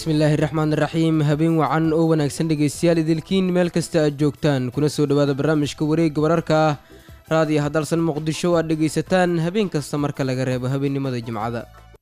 bismillaahi raxmaan raxiim habeen wacan oo wanaagsan dhegaystayaal idilkiin meel kasta aad joogtaan kuna soo dhowaada barnaamijka wareegga wararka ah raadiyo hadalsan muqdisho oo aad dhegaysataan habeen kasta marka laga reebo habeennimada jimcada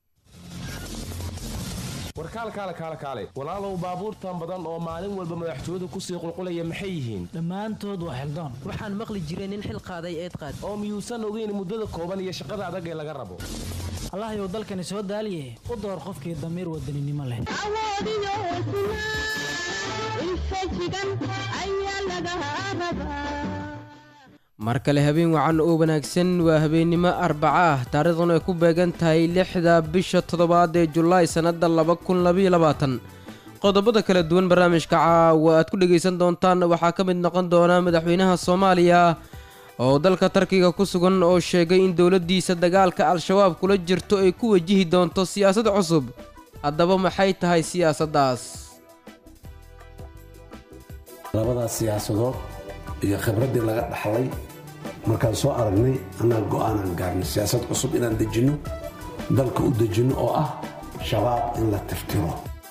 warkaalkaale kaale kaale walaalow baabuurtan badan oo maalin walba madaxtooyadu kusii qulqulaya maxay yihiin dhammaantood waa xildoon waxaan maqli jiray nin xil qaaday eed qaad oo miyuusan ogeyn muddada kooban iyo shaqada adag ee laga rabo allahayow dalkani soo daaliye u door qofkii damiir wadaninimo leh awoodiyo hesnaa infajigan ayaa laga rabaa mar kale habeen wacan oo wanaagsan waa habeennimo arbaca ah taariikhduna ay ku beegan tahay lixda bisha toddobaad ee julaay sannadda laba kun labaiyo labaatan qodobada kala duwan barnaamijka caawa aad ku dhegaysan doontaan waxaa ka mid noqon doona madaxweynaha soomaaliya oo dalka tarkiga ku sugan oo sheegay in dowladdiisa dagaalka al-shabaab kula jirto ay ku wajihi doonto siyaasad cusub haddaba maxay tahay siyaasaddaas labadaas siyaasadood iyo khibraddii laga dhaxlay markaan soo aragnay annaga go'aanaan gaarnay siyaasad cusub inaan dejinno dalka u dejinno oo ah shabaab in la tirtiro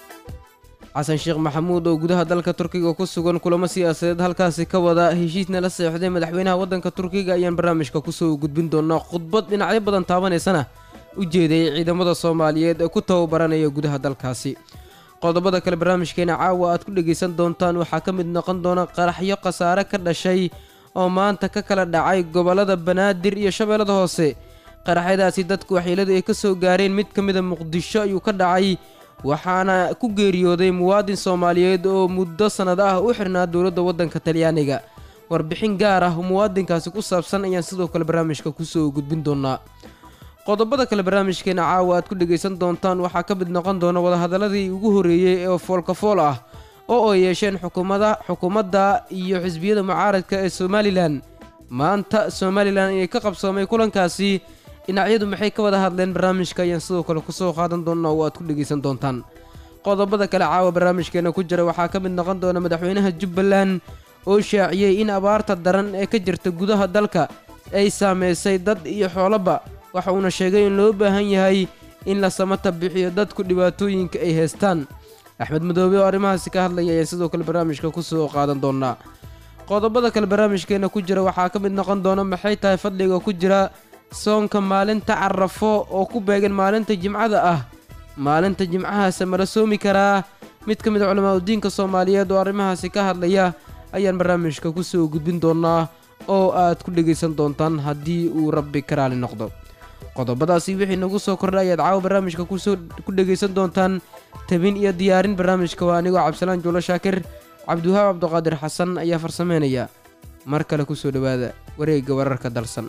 xasan sheekh maxamuud oo gudaha dalka turkiga ku sugan kulamo siyaasadeed halkaasi ka wada heshiisna la seexday madaxweynaha waddanka turkiga ayaan barnaamijka kusoo gudbin doonaa khudbad dhinacyo badan taabanaysana u jeedayay ciidamada soomaaliyeed ee ku tababaranaya gudaha dalkaasi qodobada kale barnaamijkeena caawa aad ku dhegaysan doontaan waxaa ka mid noqon doona qaraxyo khasaare ka dhashay oo maanta ka kala dhacay gobollada banaadir iyo shabeellada hoose qaraxyadaasi dadku waxyeeladu ay ka soo gaareen mid ka mida muqdisho ayuu ka dhacay waxaana ku geeriyooday muwaadin soomaaliyeed oo muddo sannad ah u xirnaa dowladda waddanka talyaaniga warbixin gaar ah oo muwaadinkaasi ku saabsan ayaan sidoo kale barnaamijka kusoo gudbin doonaa qodobada kale barnaamijkeena caawa aad ku dhegaysan doontaan waxaa ka mid noqon doona wadahadaladii ugu horreeyey ee foolkafool ah oo ay yeesheen xukuumada xukuumadda iyo xisbiyada mucaaradka ee somalilan maanta somalilan ayay ka qabsoomay kulankaasi dhinacyadu maxay ka wada hadleen barnaamijka ayaan sidoo kale kusoo qaadan doona oo aad ku dhegaysan doontaan qodobada kale caawa barnaamijkeena ku jira waxaa ka mid noqon doona madaxweynaha jubbaland oo shaaciyey in abaarta daran ee ka jirta gudaha dalka ay saameysay dad iyo xoolaba waxa uuna sheegay in loo baahan yahay in la samata bixiyo dadku dhibaatooyinka ay haystaan axmed madoobe oo arrimahaasi ka hadlaya ayaan sidoo kale barnaamijka kusoo qaadan doonaa qodobada kale barnaamijkeena ku jira waxaa ka mid noqon doona maxay tahay fadliga ku jira soonka maalinta carafo oo ku beegan maalinta jimcada ah maalinta jimcahaase mala soomi karaa mid ka mid a culamaa udiinka soomaaliyeed oo arrimahaasi ka hadlaya ayaan barnaamijka kusoo gudbin doonaa oo aad ku dhegaysan doontaan haddii uu rabbi ka raali noqdo qodobadaasi wixii nagu soo kordhay ayaad caawa barnaamijka kusoo ku dhegaysan doontaan tabin iyo diyaarin barnaamijka waa anigoo cabdisalaan juulo shaakir cabdiwahaab cabdiqaadir xasan ayaa farsameynaya mar kale kusoo dhowaada wareegga wararka dalsan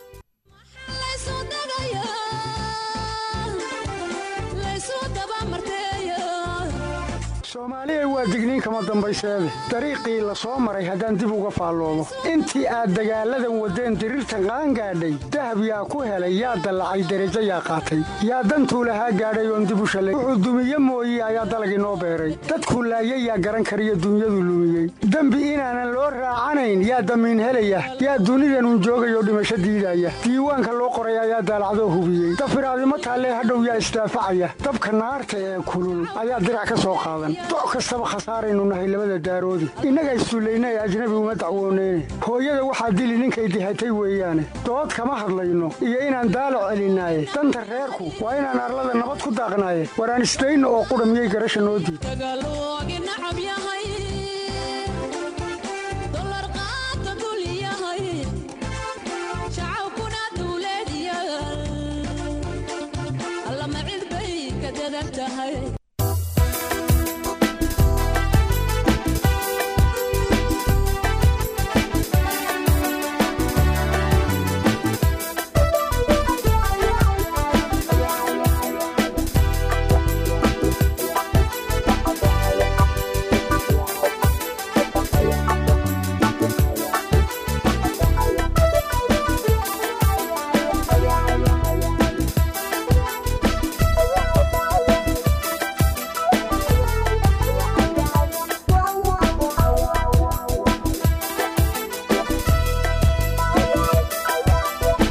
soomaaliya waa digniin kama dambayseede dariiqii la soo maray haddaan dib uga faalloomo intii aad dagaalladan waddeen diriirtan qaangaadhay dahab yaa ku helay yaa dallacay derajo yaa qaatay yaa dantuu lahaa gaadhay oon dib u shalay wuxuu dumiye mooye ayaa dalag inoo beeray dadkuu laayay yaa garan kariyo dunyadu lumiyey dembi inaanan loo raacanayn yaa damiin helaya yaa dunidanun joogayoo dhimasho diidaya diiwaanka loo qoray ayaa daalacdoo hubiyey dafiraadimo taallee hadhow yaa isdaafacaya dabka naarta ee kulul ayaa dirac ka soo qaadan doc kastaba khasaaraynu nahay labada daaroodi innaga issullayna ee ajnabi uma dacwooneyne hooyada waxaa dili ninkay dihatay weeyaane dood kama hadlayno iyo inaan daalac celinaaye danta reerku waa inaan arlada nabad ku daaqnaaye waraan isdayno oo qudha miyay garasha noo diid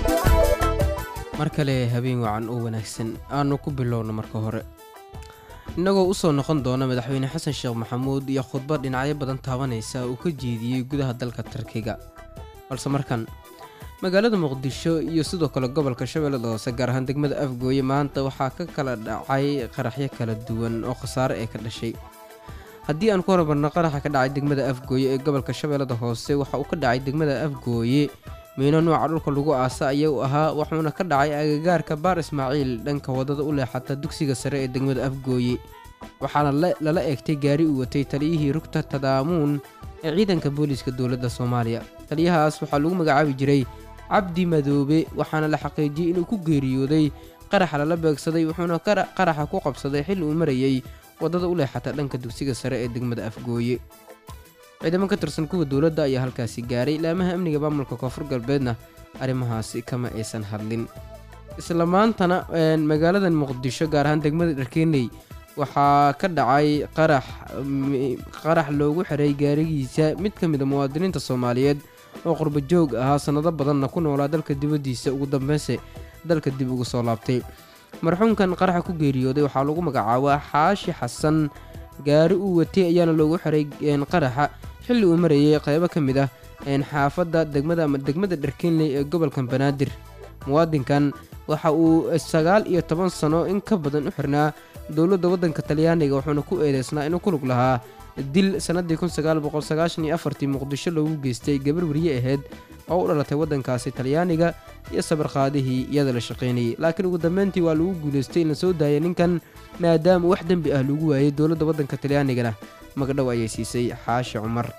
mar kale habeen wacan oo wanaagsan aanu ku bilowno marka hore innagoo usoo noqon doona madaxweyne xasan sheekh maxamuud iyo khudbad dhinacyo badan taabanaysa uu ka jeediyey gudaha dalka tarkiga balse markan magaalada muqdisho iyo sidoo kale gobolka shabeellada hoose gaar ahaan degmada afgooye maanta waxaa ka kala dhacay qaraxyo kala duwan oo khasaare ee ka dhashay haddii aan ku horumarno qaraxa ka dhacay degmada afgooye ee gobolka shabeellada hoose waxa uu ka dhacay degmada afgooye miino nooca dhulka lagu aasa ayaa u ahaa wuxuuna ka dhacay agagaarka baar ismaaciil dhanka wadada u leexata dugsiga sare ee degmada afgooye waxaana lala eegtay gaari uu watay taliyihii rugta tadaamuun ee ciidanka booliiska dowladda soomaaliya taliyahaas waxaa lagu magacaabi jiray cabdi madoobe waxaana la xaqiijiyey inuu ku geeriyooday qaraxa lala beegsaday wuxuuna qaraxa ku qabsaday xilli uu marayey wadada u leexata dhanka dugsiga sare ee degmada afgooye ciidamo ka tirsan kuwa dowladda ayaa halkaasi gaaray laamaha amniga maamulka koonfur galbeedna arrimahaasi kama aysan hadlin isla maantana magaaladan muqdisho gaar ahaan degmada dharkeenley waxaa ka dhacay qarax qarax loogu xiray gaarigiisa mid ka mid a muwaadiniinta soomaaliyeed oo qurba joog ahaa sannado badanna ku noolaa dalka dibaddiisa ugu dambeynse dalka dib ugu soo laabtay marxuumkan qaraxa ku geeriyooday waxaa lagu magacaabaa xaashi xasan gaari uu watay ayaana loogu xiray qaraxa xilli uu marayay qaybo ka mid ah xaafadda degmada ama degmada dharkeenley ee gobolka banaadir muwaadinkan waxa uu sagaal iyo toban sano in ka badan u xirnaa dowladda waddanka talyaaniga wuxuuna ku eedeysnaa inuu ku lug lahaa dil sannadii kun sagaal boqol sagaashan iyo afartii muqdisho loogu geystay gabar weriye ahayd oo u dhalatay waddankaasi talyaaniga iyo sabarqaadihii iyada la shaqaynayay laakiin ugu dambeyntii waa lagu guulaystay in la soo daayay ninkan maadaama wax dembi ah lagu waayey dowladda waddanka talyaanigana magdhow ayay siisay xaashi cumar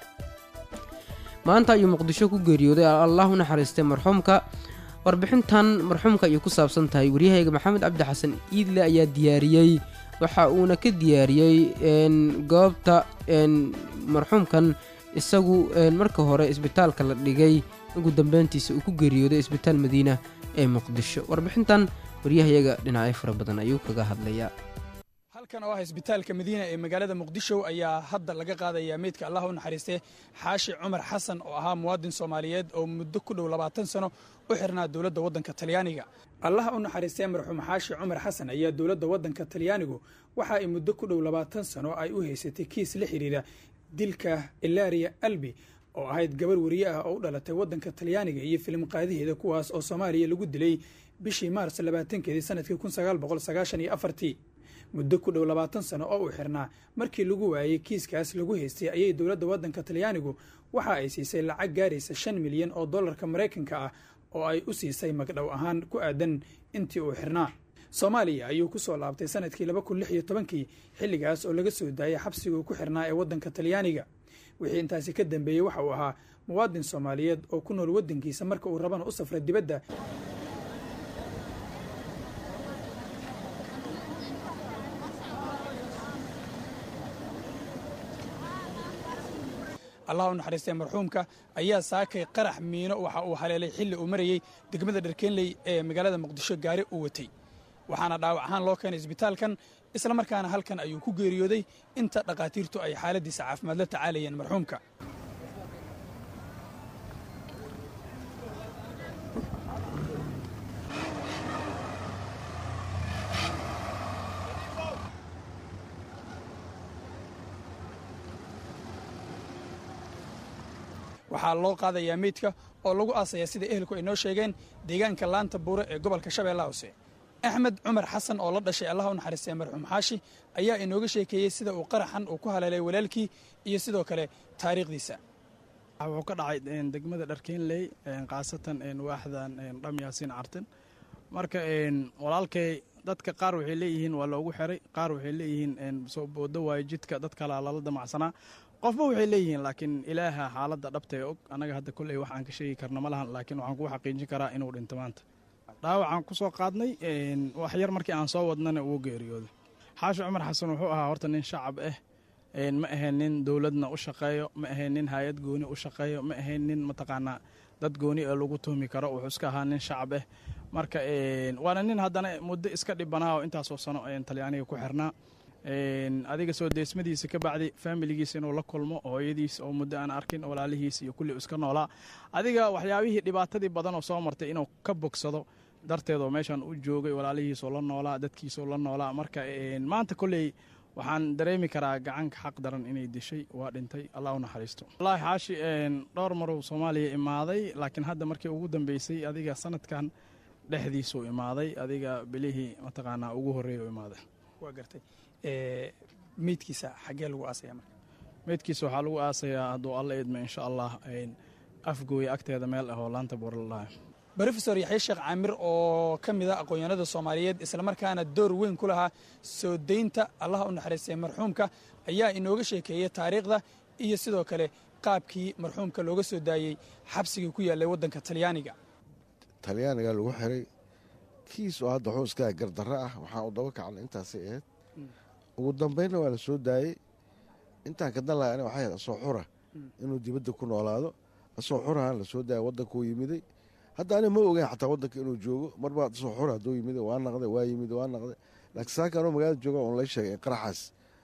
maanta ayuu muqdisho ku geeriyooday allah u naxariistay marxuumka warbixintan marxuumka ayay ku saabsan tahay waryahayga maxamed cabdi xasan iidle ayaa diyaariyey waxa uuna ka diyaariyey goobta marxuumkan isagu marka hore isbitaalka la dhigay ugu dambeyntiisa uu ku geeriyooday isbitaal madiina ee muqdisho warbixintan waryahayaga dhinacyo fara badan ayuu kaga hadlayaa halkan oo ah isbitaalka madiina ee magaalada muqdisho ayaa hadda laga qaadayaa meydka allah u naxariistay xaashi cumar xasan oo ahaa muwaadin soomaaliyeed oo muddo ku dhow labaatan sano u xirnaa dowladda waddanka talyaaniga allah u naxariistay marxuum xaashi cumar xasan ayaa dowladda waddanka talyaanigu waxa ay muddo ku dhow labaatan sano ay u haysatay kiis la xidhiira dilka ilaria albi oo ahayd gabar weriye ah oo u dhalatay waddanka talyaaniga iyo filim qaadaheeda kuwaas oo soomaaliya lagu dilay bishii maars labaatankeedii sanadkii kun sagaal boqol sagaashan iyo afartii muddo ku dhow labaatan sano oo uu xirnaa markii lagu waayey kiiskaas lagu haystay ayay dowladda waddanka talyaanigu waxa ay siisay lacag gaaraysa shan milyan oo dollarka maraykanka ah oo ay u siisay magdhow ahaan ku aadan intii uu xirnaa soomaaliya ayuu ku soo laabtay sanadkii laba kun lix iyo tobankii xilligaas oo laga soo daayay xabsiguu ku xirnaa ee waddanka talyaaniga wixii intaasi ka dambeeyey waxa uu ahaa muwaadin soomaaliyeed oo ku nool waddankiisa marka uu rabana u safra dibadda allah u naxariistay marxuumka ayaa saakay qarax miino waxa uu haleelay xilli uu marayey degmada dharkeenley ee magaalada muqdisho gaari u watay waxaana dhaawac ahaan loo keenay isbitaalkan isla markaana halkan ayuu ku geeriyooday inta dhakhaatiirtu ay xaaladiisa caafimaad la tacaalayeen marxuumka waxaa loo qaadayaa meydka oo lagu aasayaa sida ehelku ay noo sheegeen deegaanka laanta buure ee gobolka shabeellaha hoose axmed cumar xasan oo la dhashay allah u naxariistay marxuum xaashi ayaa inooga sheekeeyey sida uu qaraxan uu ku haleelay walaalkii iyo sidoo kale taariikhdiisa wuxuu ka dhacay degmada dharkeenley khaasatan waaxdan dham yaasiin cartin marka walaalkay dadka qaar waxay leeyihiin waa loogu xiray qaar waxay leeyihiin soo boodo waayo jidka dad kalaa lala damacsanaa qofba waxay leeyihiin laakiin ilaaha xaaladda dhabtae og annaga hadda kolley wax aan ka sheegi karna ma lahan laakiin waxaan kuu xaqiijin karaa inuu dhinto maanta dhaawacaan ku soo qaadnay wax yar markii aan soo wadnana uu geeriyooday xaashi cumar xasan wuxuu ahaa horta nin shacab ah ma ahayn nin dowladna u shaqeeyo ma ahayn nin hay-ad gooni u shaqeeyo ma ahayn nin mataqaanaa dad gooni ee lagu tuhmi karo wuxuu iska ahaa nin shacab ah marka waana nin haddana muddo iska dhibanaa oo intaasoo sano talyaaniga ku xirnaa adiga soo deesmadiisa ka bacdi faamiligiisa inuu la kulmo hooyadiis oo muddo aan arkin walaalihiis iyo kulli iska noolaa adiga waxyaabihii dhibaatadii badan oo soo martay inuu ka bogsado darteed oo meeshan u joogay walaalihiisoo la noolaa dadkiisoo la noolaa marka maanta kolley waxaan dareemi karaa gacanka xaq daran inay dishay waa dhintay allah u naxariisto wallaahi xaashi dhowr maruu soomaaliya imaaday laakiin hadda markii ugu dambeysay adiga sanadkan dhexdiisuu imaaday adiga bilihii mataqaanaa ugu horreeya u imaaday waa gartay meydkiisa xaggee lagu aasaya marka meydkiisa waxaa lagu aasayaa hadduu alla idmo insha allah afgooya agteeda meel ah oo laanta buurlalaha brofesor yaxya sheekh caamir oo ka mid a aqoon-yahanada soomaaliyeed islamarkaana door weyn ku lahaa soo daynta allaha u naxariistay marxuumka ayaa inooga sheekeeyey taariikhda iyo sidoo kale qaabkii marxuumka looga soo daayey xabsigii ku yaallay waddanka talyaaniga talyaaniga lagu xiray kiis oo hadda xuuskaa gardarro ah waxaan u daba kacnay intaasay ahayd ugu dambaynna waa la soo daayey intaan ka dan laha ani waxay ahayd asoo xura inuu dibadda ku noolaado asoo xurahan la soo daaya waddankuu yimiday hadda ani ma ogeyn xataa waddanka inuu joogo marbaa asoo xura hadduu yimiday waa naqday waa yimid waa naqday laakiin saaka anuu magaalada jooga oon la sheegay qaraxaas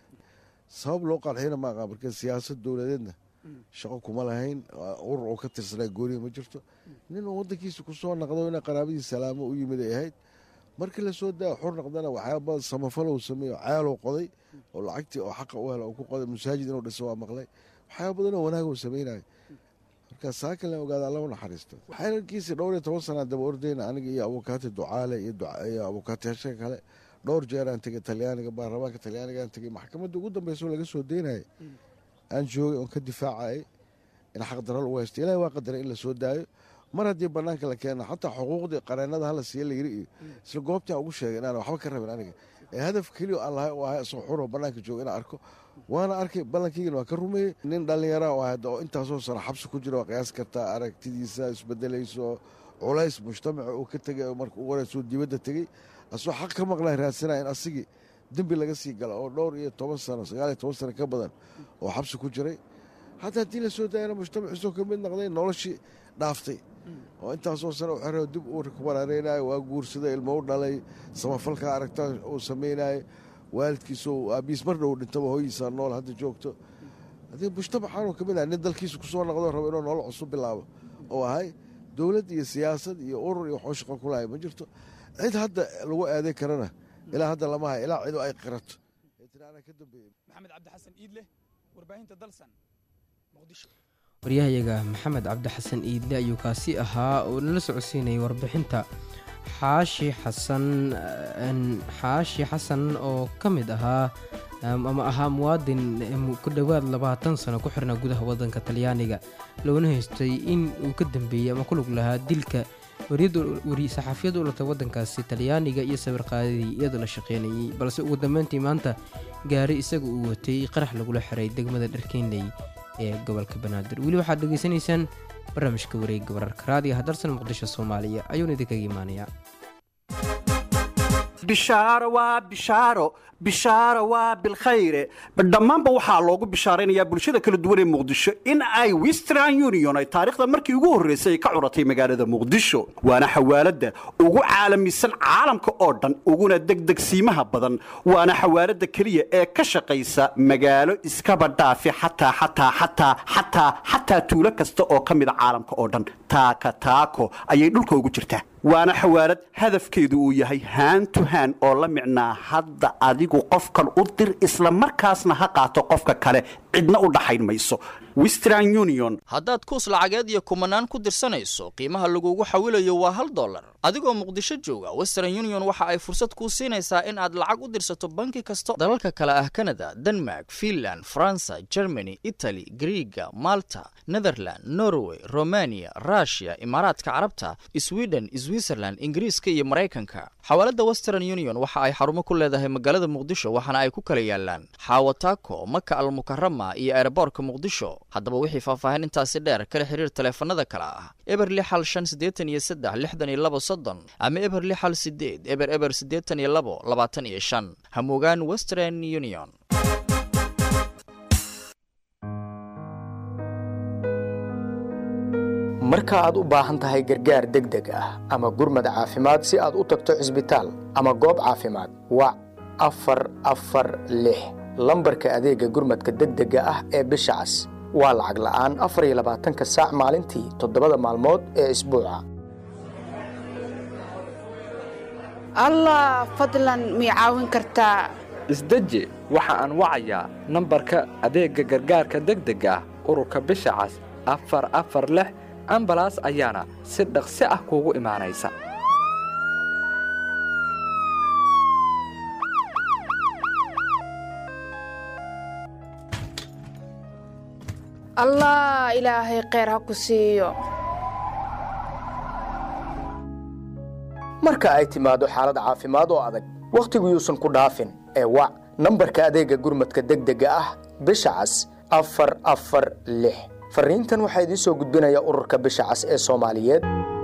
sabab loo qarxiyna ma aqaan marka siyaasad dowladeedna shaqo kuma lahayn urur oo ka tirsanaa goonihi ma jirto nin uu waddankiisa ku soo naqdo ina qaraabadiis salaamo u yimid ay ahayd markii la soo daaya xur naqdana waxyaaba samafalow sameeyo ceeluu qoday oo lacagtii oo xaqa u hela uu ku qoday masaajid inuu dhiso waa maqlay waxyaaba badanoo wanaag uu samaynayo marka saakan la ogaada alla u naxariisto xeerarkiisii dhowr iyo toban sanaa daba ordayna aniga iyo abukaati ducaale iyo abukaatiyaasha kale dhowr jeeraan tegay talyaaniga baarlamaanka talyaanigaan tegay maxkamadda ugu dambeyso laga soo daynayay aan joogay oon ka difaacayay in xaqdaro lagu haysto ilahi waa qadaray in la soo daayo mar haddii banaanka la keena xataa xuquuqdii qareennada hala siiya layiri iyo isla goobtaan ugu sheegay inaan waxba ka rabin aniga ee hadaf keliya aan lahay oo ahay isoo xuroo bannaanka jooga inaan arko waana arkay ballankaygana waa ka rumeeyey nin dhallinyara oo ahad oo intaasoo sano xabsi ku jira waa qiyaas kartaa aragtidiisa isbedelayso culays mujtamaca uu ka tegay marka ugu horeysuu dibadda tegey asoo xaq ka maqlaa raadsanaya in asigii dembi laga sii gala oo dhowr iyo toban sano sagaal iyo toban sano ka badan oo xabsi ku jiray hadda haddii la soo daayana mujtamaciisoo ka mid noqday noloshii dhaaftay oo intaasoo sano u xero dib uu kubaraareynaayo waa guursaday ilmo u dhalay samafalka aragta uu samaynayo waalidkiisoo aabiis mar dhow dhintaba hooyiisa nool hadda joogto haddii mujtamacaanuu ka mid ahay nin dalkiisa kusoo noqdo rabo inuu nolol cusub bilaabo oo ahay dowlad iyo siyaasad iyo urur iyo waxuu shaqo ku lahay ma jirto cid hadda lagu aaday karana ilaa hadda lama hay ilaa cidu ay qirato maxamed cabdi xasan iidle warbaahinta dalsan muqdisho waryahayaga maxamed cabdi xasan iidle ayuu kaasi ahaa oo nala socodsiinayay warbixinta xaashi xasan xaashi xasan oo ka mid ahaa ama ahaa muwaadin ku dhowaad labaatan sano ku xirnaa gudaha waddanka talyaaniga loona haystay in uu ka dambeeyey ama ku lug lahaa dilka saxaafiyadda u latay waddankaasi talyaaniga iyo sawirqaadadii iyadoo la shaqeynayay balse ugu dambeyntii maanta gaari isaga uu watay qarax lagula xiray degmada dharkeynley ee gobolka banaadir weli waxaad dhegaysanaysaan barnaamijka wareegga wararka raadiga hadarsan muqdisho soomaaliya ayuuna idinkaga imaanayaa bishaaro waa bishaaro bishaaro waa bilkhayre dhammaanba waxaa loogu bishaaraynayaa bulshada kala duwan ee muqdisho in ay western union ay taariikhda markii ugu horraysay ay ka curatay magaalada muqdisho waana xawaaladda ugu caalamisan caalamka oo dhan uguna degdegsiimaha badan waana xawaaladda keliya ee ka shaqaysa magaalo iskaba dhaafi xataa xataa xataa xataa xataa tuulo kasta oo ka mida caalamka oo dhan taaka taako ayay dhulka ugu jirtaa waana xawaalad hadafkeedu uu yahay haan to haan oo la micnaa hadda adigu qofkan u dir isla markaasna ha qaato qofka kale cidna u dhaxayn mayso western union haddaad kuus lacageed iyo kumanaan ku dirsanayso qiimaha lagugu xawilayo waa hal dollar adigoo muqdisho jooga western union waxa ay fursad kuu siinaysaa in aad lacag u dirsato banki kasta dalalka kale ah kanada denmark finland faransa germany itali griiga malta netherland norway romania rushia imaaraadka carabta sweden switzerland ingiriiska iyo maraykanka xawaaladda western union waxa ay xarumo ku leedahay magaalada muqdisho waxaana ay ku kala yaalaan xaawataako maka almukarama iyo eeraboorka muqdisho haddaba wixii faahfaahin intaasi dheer kala xiriir taleefanada kale ah eber lix hal shan siddeetan iyo saddex lixdan iyo labo soddon ama eber lix hal sideed eber eber siddeetan iyo labo labaatan iyo shan hamugaan western union marka aad u baahan tahay gargaar degdeg ah ama gurmad caafimaad si aad u tagto cisbitaal ama goob caafimaad wac afar afar lix lambarka adeegga gurmadka degdega ah ee bisha cas waa lacag la'aan afar iyo labaatanka saac maalintii toddobada maalmood ee isbuuca allah fadlan mii caawin kartaa isdeji waxa aan wacayaa nambarka adeegga gargaarka degdega ah ururka bisha cas afar afar lix ambalaas ayaana si dhaqsi ah kuugu imaanaysa allah ilaahay kheyr ha ku siiyo marka ay timaado xaalad caafimaad oo adag wakhtigu yuusan ku dhaafin ee wac nambarka adeegga gurmadka degdega ah bisha cas afar afar lix farriintan waxaa idiin soo gudbinaya ururka bisha cas ee soomaaliyeed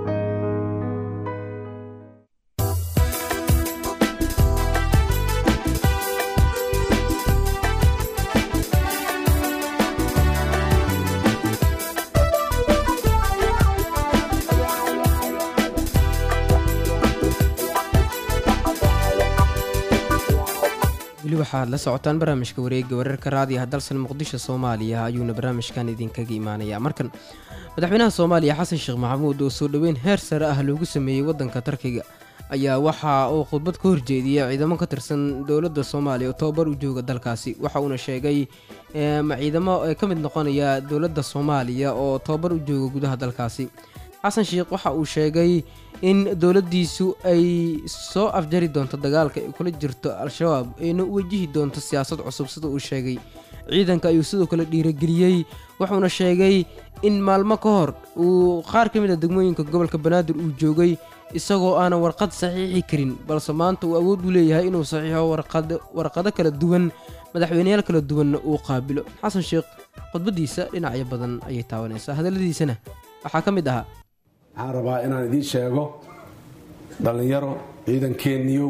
weli waxaad la socotaan barnaamijka wareegga wararka raadiyaha dalsan muqdisho soomaaliya ayuuna barnaamijkan idinkaga imaanayaa markan madaxweynaha soomaaliya xasan sheekh maxamuud oo soo dhoweyn heer sare ah loogu sameeyey waddanka tarkiga ayaa waxa uu khudbad ka horjeediyey ciidamo ka tirsan dowladda soomaaliya oo tobabar u jooga dalkaasi waxa uuna sheegay ciidamo ee ka mid noqonaya dowladda soomaaliya oo tobabar u jooga gudaha dalkaasi xasan sheekh waxa uu sheegay in dowladdiisu ay soo afjari doonto dagaalka ay kula jirto al-shabaab ayna u wajihi doonto siyaasad cusub sida uu sheegay ciidanka ayuu sidoo kale dhiirageliyey wuxuuna sheegay in maalmo ka hor uu qaar ka mid a degmooyinka gobolka banaadir uu joogay isagoo aanan warqad saxiixi karin balse maanta uu awood u leeyahay inuu saxiixo warqado kala duwan madaxweyneyaal kala duwanna uu qaabilo xasan sheekh khudbaddiisa dhinacyo badan ayay taabanaysaa hadalladiisana waxaa ka mid ahaa waxaan rabaa inaan idiin sheego dhallinyaro ciidankeeniyow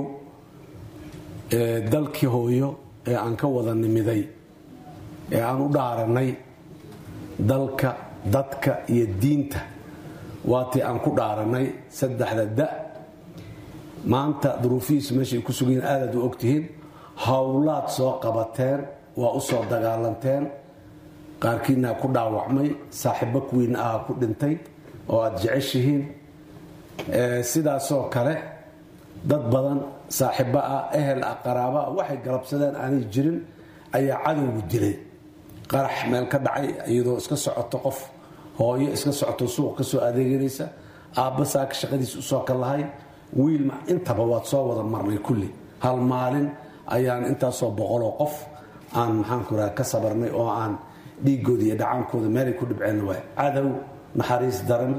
ee dalkii hooyo ee aan ka wada nimiday ee aan u dhaarannay dalka dadka iyo diinta waatii aan ku dhaarannay saddexda da maanta duruufihiisu meeshay ku sugayiin aadaad u ogtihiin howlaad soo qabateen waa u soo dagaalanteen qaarkiinaa ku dhaawacmay saaxiibo kuwiina aha ku dhintay oo aada jeceshihiin sidaasoo kale dad badan saaxiibo ah ehel ah qaraabo ah waxay galabsadeen aanay jirin ayaa cadowgu dilay qarax meel ka dhacay iyadoo iska socoto qof hooyo iska socoto suuq ka soo adeeganaysa aabba saaka shaqadiis usoo ka lahay wiil intaba waad soo wada marnay kulli hal maalin ayaan intaasoo boqoloo qof aan maxaanku raha ka sabarnay oo aan dhiigooda iyo dhacaankooda meelay ku dhibceen waay cadow naxariis daran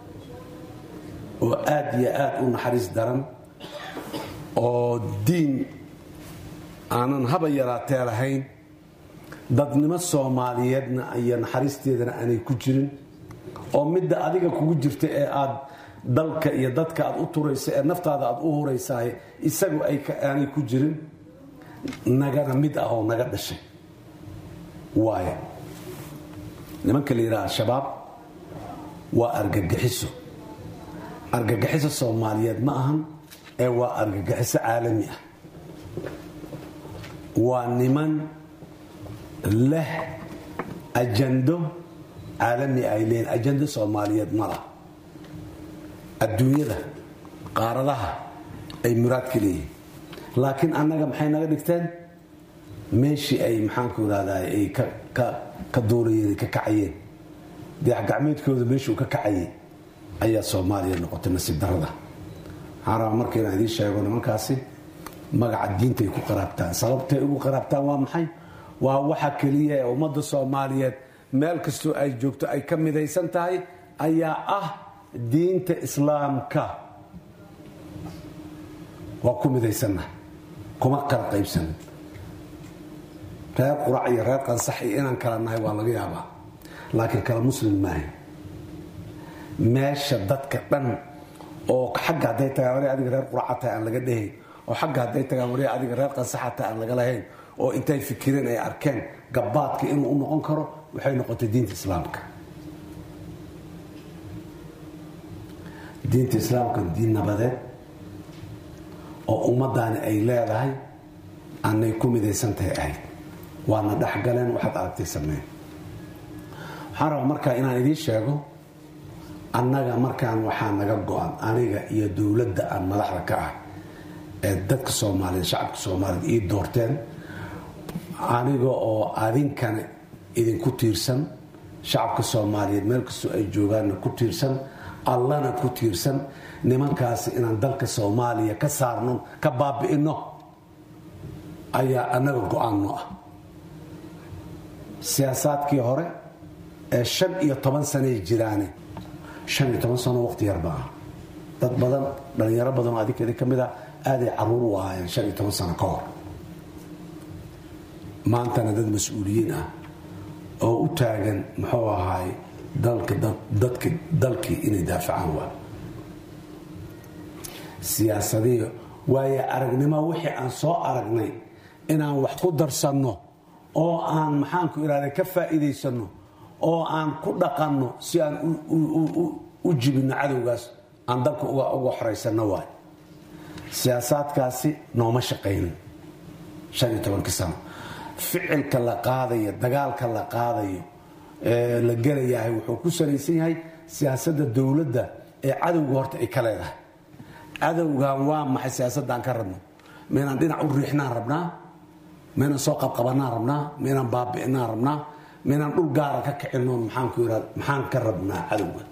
oo aad iyo aad u naxariis daran oo diin aanan haba yaraatee lahayn dadnimo soomaaliyeedna iyo naxariisteedana aanay ku jirin oo midda adiga kugu jirta ee aad dalka iyo dadka aad u turaysa ee naftaada aad u huraysaay isagu aanay ku jirin nagana mid ah oo naga dhashay waayo nimanka la yidhaha al-shabaab waa argagixiso argagixiso soomaaliyeed ma ahan ee waa argagixiso caalami ah waa niman leh ajando caalami ay leeyiin ajando soomaaliyeed ma lah adduunyada qaaradaha ay muraadka leeyihiin laakiin annaga maxay naga dhigteen meeshii ay maxaanku irahdaa ay ka duulayeen ka kacayeen dayaxgacmeedkooda meeshuu ka kacayay ayaa soomaaliya noqotay nasiib darada waxaan rabaa marka inaan idiin sheego nimankaasi magaca diintay ku qaraabtaan sababtay ugu qaraabtaan waa maxay waa waxa keliya ee ummadda soomaaliyeed meel kastoo ay joogto ay ka midaysan tahay ayaa ah diinta islaamka waa ku midaysanna kuma kala qaybsanin reer qurac iyo reer qansax iyo inaan kala nahay waa laga yaabaa laakiin kala muslim maaha meesha dadka dhan oo xagga hadday tagaan wari adiga reer quraca tahay aan laga dhehayn oo xagga hadday tagaan wari adiga reer qansaxa tahay aan laga lahayn oo intay fikireen ay arkeen gabbaadka inuu u noqon karo waxay noqotay diinta islaamka diinta islaamka diin nabadeed oo ummadaani ay leedahay aanay ku midaysan tahay ahayd waana dhexgaleen waxaad aragtay sameyn waxaan rabaa markaa inaan idiin sheego annaga markaan waxaa naga go-an aniga iyo dowladda aan madaxda ka ah ee dadka soomaaliyeed shacabka soomaaliyeed ii doorteen aniga oo adinkana idinku tiirsan shacabka soomaaliyeed meel kastoo ay joogaanna ku tiirsan allana ku tiirsan nimankaasi inaan dalka soomaaliya ka saarno ka baabi'ino ayaa annaga go-aanno ah siyaasaadkii hore ee shan iyo toban sanay jiraane shan iyo toban sano waqti yar baa dad badan dhalinyaro badan oo adinkeeda ka mid ah aaday caruur u ahaayeen shan iyo toban sano ka hor maantana dad mas-uuliyiin ah oo u taagan muxuu ahaay dalka dadka dalkii inay daafacaan waa siyaasadii waayo aragnimo wixii aan soo aragnay inaan wax ku darsanno oo aan maxaanku ihahda ka faa'iidaysanno oo aan ku dhaqanno si aan u jibinno cadowgaas aan dalka uga xoraysanno waay siyaasaadkaasi nooma shaqaynin shan iyo tobankii sano ficilka la qaadayo dagaalka la qaadayo ee la gelayahay wuxuu ku salaysan yahay siyaasadda dowladda ee cadowga horta ay ka leedahay cadowgan waa maxay siyaasadaan ka rabno maynaan dhinac u riixnaan rabnaa maynaan soo qabqabanaan rabnaa maynaan baabi'inaan rabnaa maynaan dhul gaara ka kicinoon maxaanku irad maxaan ka rabnaa cadowga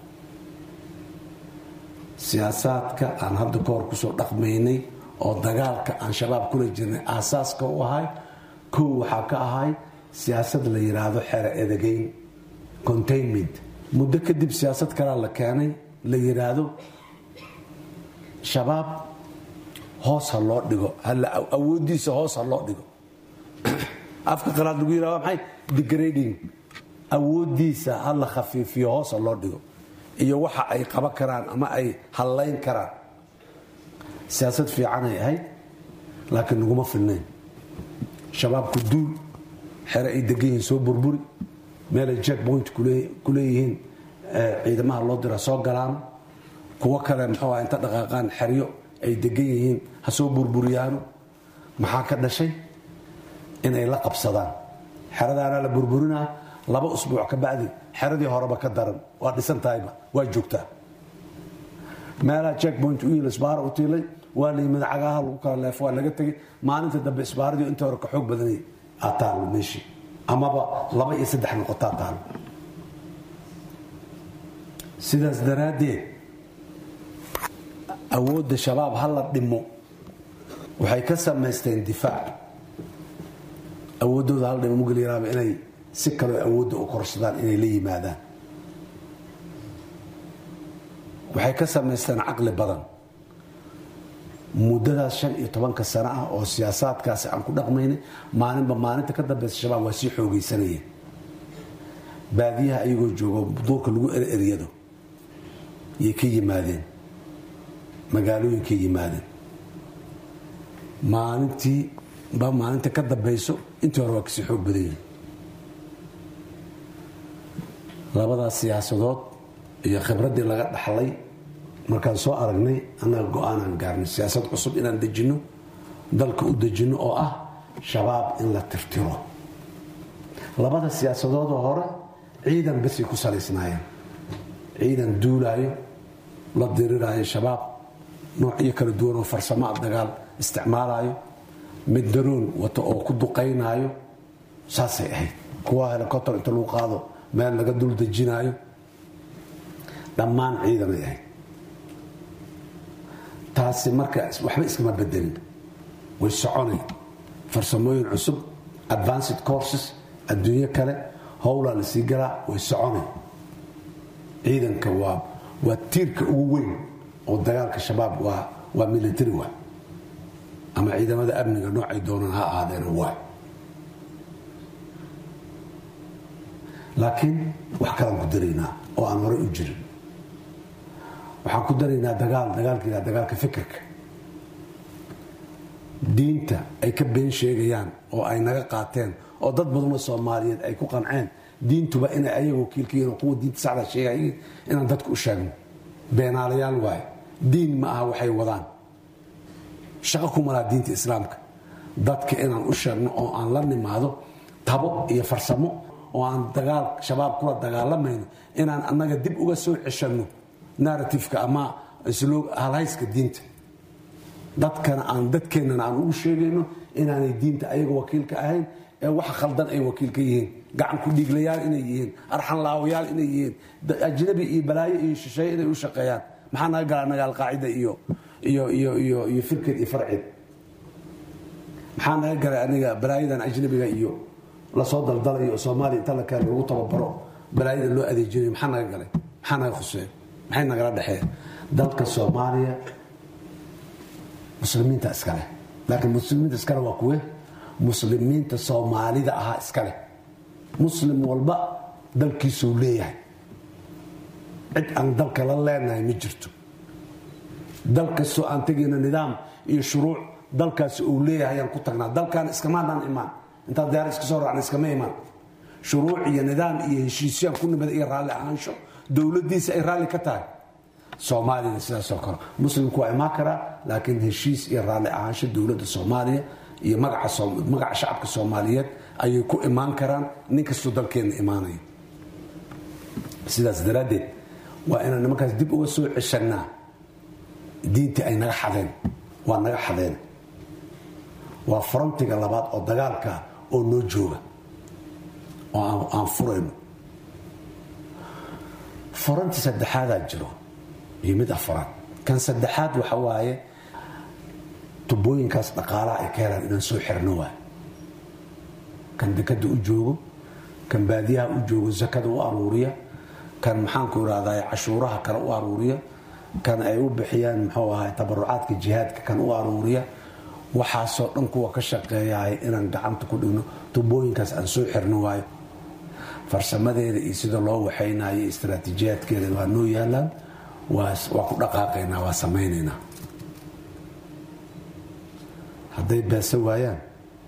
siyaasaadka aan hadda ka hor kusoo dhaqmaynay oo dagaalka aan shabaab kula jirnay aasaaska u ahay kow waxaa ka ahay siyaasad la yidhaahdo xero edegeyn containment muddo kadib siyaasad kalea la keenay la yidhaahdo shabaab hoos ha loo dhigo awoodiisa hoos ha loo dhigo afka qalaad lagu yidhahdo maxay degrading awoodiisa ha la khafiifiyo hoos ha loo dhigo iyo waxa ay qaban karaan ama ay hallayn karaan siyaasad fiicanay ahayd laakiin naguma filnayn shabaabku duul xere ay degan yihiin soo burburi meelay jack point ku leeyihiin ciidamaha loo dira soo galaan kuwo kale muxuu ah inta dhaqaaqaan xeryo ay degan yihiin ha soo burburiyaano maxaa ka dhashay inay la qabsadaan xeradaana la burburinaa laba usbuuc ka bacdi xeradii horeba ka daran waa dhisan tahayba waa joogtaa meelaha jack point u yil isbaara u tiilay waa la yimid cagaha lagu kala leef waa laga tegay maalinta dambe isbaaradii inta hore ka xoog badanay aa taalo meeshii amaba laba iyo saddex noqotaa taalo sidaas daraaddeed awoodda shabaab ha la dhimo waxay ka samaysteen difaac awooddooda hala dhimo mugelyaraaba inay si kaloo awoodda u korsadaan inay la yimaadaan waxay ka samaysteen caqli badan muddadaas shan iyo tobanka sano ah oo siyaasaadkaasi aan ku dhaqmaynay maalinba maalinta ka dambeysa shabaab waa sii xoogaysanayeen baadiyaha ayagoo joogo duurka lagu ereryado yay ka yimaadeen magaalooyinkay yimaadeen maalintii ba maalinta ka dambeyso intii hore waa kasii xoog badan yihin labadaas siyaasadood iyo khibraddii laga dhaxlay markaan soo aragnay annaga go-aanaan gaarnay siyaasad cusub inaan dejinno dalka u dejinno oo ah shabaab in la tirtiro labada siyaasadoodoo hore ciidan basay ku salaysnaayeen ciidan duulaayo la diriraayo shabaab noocyo kala duwan oo farsamo a dagaal isticmaalayo mid daroon wato oo ku duqaynaayo saasay ahayd kuwa helicopter inta lagu qaado meel laga dul dejinaayo dhammaan ciidanay ahayd taasi marka waxba iskama bedelin way soconay farsamooyin cusub advanced courses adduunyo kale howlaa la sii galaa way soconay ciidanka waa waa tiirka ugu weyn oo dagaalka shabaab waa waa military waa ama ciidamada amniga noocay doonaan ha ahaadeen waa laakiin wax kalaan ku daraynaa oo aan horey u jirin waxaan ku daraynaa dagaal dagaalka dagaalka fikirka diinta ay ka been sheegayaan oo ay naga qaateen oo dad badanoo soomaaliyeed ay ku qanceen diintuba inay ayaga wakiilkayiin oo kuwa diinta saxda sheegayiin inaan dadka u sheegno beenaalayaal waaye diin ma aha waxay wadaan shaqo kuma laha diinta islaamka dadka inaan u sheegno oo aan la nimaado tabo iyo farsamo oo aan dagaal shabaab kula dagaalamayno inaan annaga dib uga soo ceshanno narratifeka ama halhayska diinta dadkana aan dadkeennana aan ugu sheegayno inaanay diinta ayaga wakiilka ahayn ee wax khaldan ay wakiil ka yihiin gacan ku dhiiglayaal inay yihiin arxan laawayaal inay yihiin da- ajnabi iyo balaayo iyo shisheeye inay u shaqeeyaan maxaa naga galaa naga alqaacida iyo iyo iyo iyo iyo firked iyo farcid maxaa naga galay aniga balaayadan ajnabiga iyo lasoo daldalayo oo soomaaliya inta la keeno lagu tababaro balaayada loo adeejinayo maxaa naga galay maxaa naga khuseeya maxay nagala dhexeeya dalka soomaaliya muslimiinta iskale laakiin muslimiinta iskale waa kuwe muslimiinta soomaalida ahaa iskale muslim walba dalkiisuu leeyahay cid aan dalka la leenahay ma jirto dal kastoo aan tegayna nidaam iyo shuruuc dalkaasi uu leeyahay ayaan ku tagnaa dalkan iskamaanaan imaan intaad diyaar iska soo raacna iskama imaan shuruuc iyo nidaam iyo heshiisyaan ku nimada iyo raalli ahaansho dowladdiisa ay raalli ka tahay soomaaliyana sidaasoo kale muslimku waa imaan karaa laakiin heshiis iyo raalli ahaansho dowladda soomaaliya iyo magaca Soom- magaca shacabka soomaaliyeed ayay ku imaan karaan nin kastoo dalkeenna imaanaya sidaas daraaddeed waa inaan nimankaas dib uga soo ceshannaa diintii ay naga xadeen waa naga xadeen waa frontiga labaad oo dagaalka oo noo jooga oo aan- aan furayno fronti saddexaadaa jiro iyo mid afraad kan saddexaad waxa waaye tubooyinkaas dhaqaalaha ay ka helaan inaan soo xirno waay kan dekada u joogo kan baadiyaha u joogo zakada u aruuriya kan maxaanku irahdaa cashuuraha kale u aruuriya kan ay u bixiyaan muxuu ahay tabarucaadka jihaadka kan u aruuriya waxaasoo dhan kuwa ka shaqeeyahay inaan gacanta ku dhigno tubooyinkaas aan soo xirno waayo farsamadeeda iyo sida loo waxaynayo istaraatiijiyaadkeeda waa noo yaalaan waa waa ku dhaqaaqaynaa waa samaynaynaa hadday beesa waayaan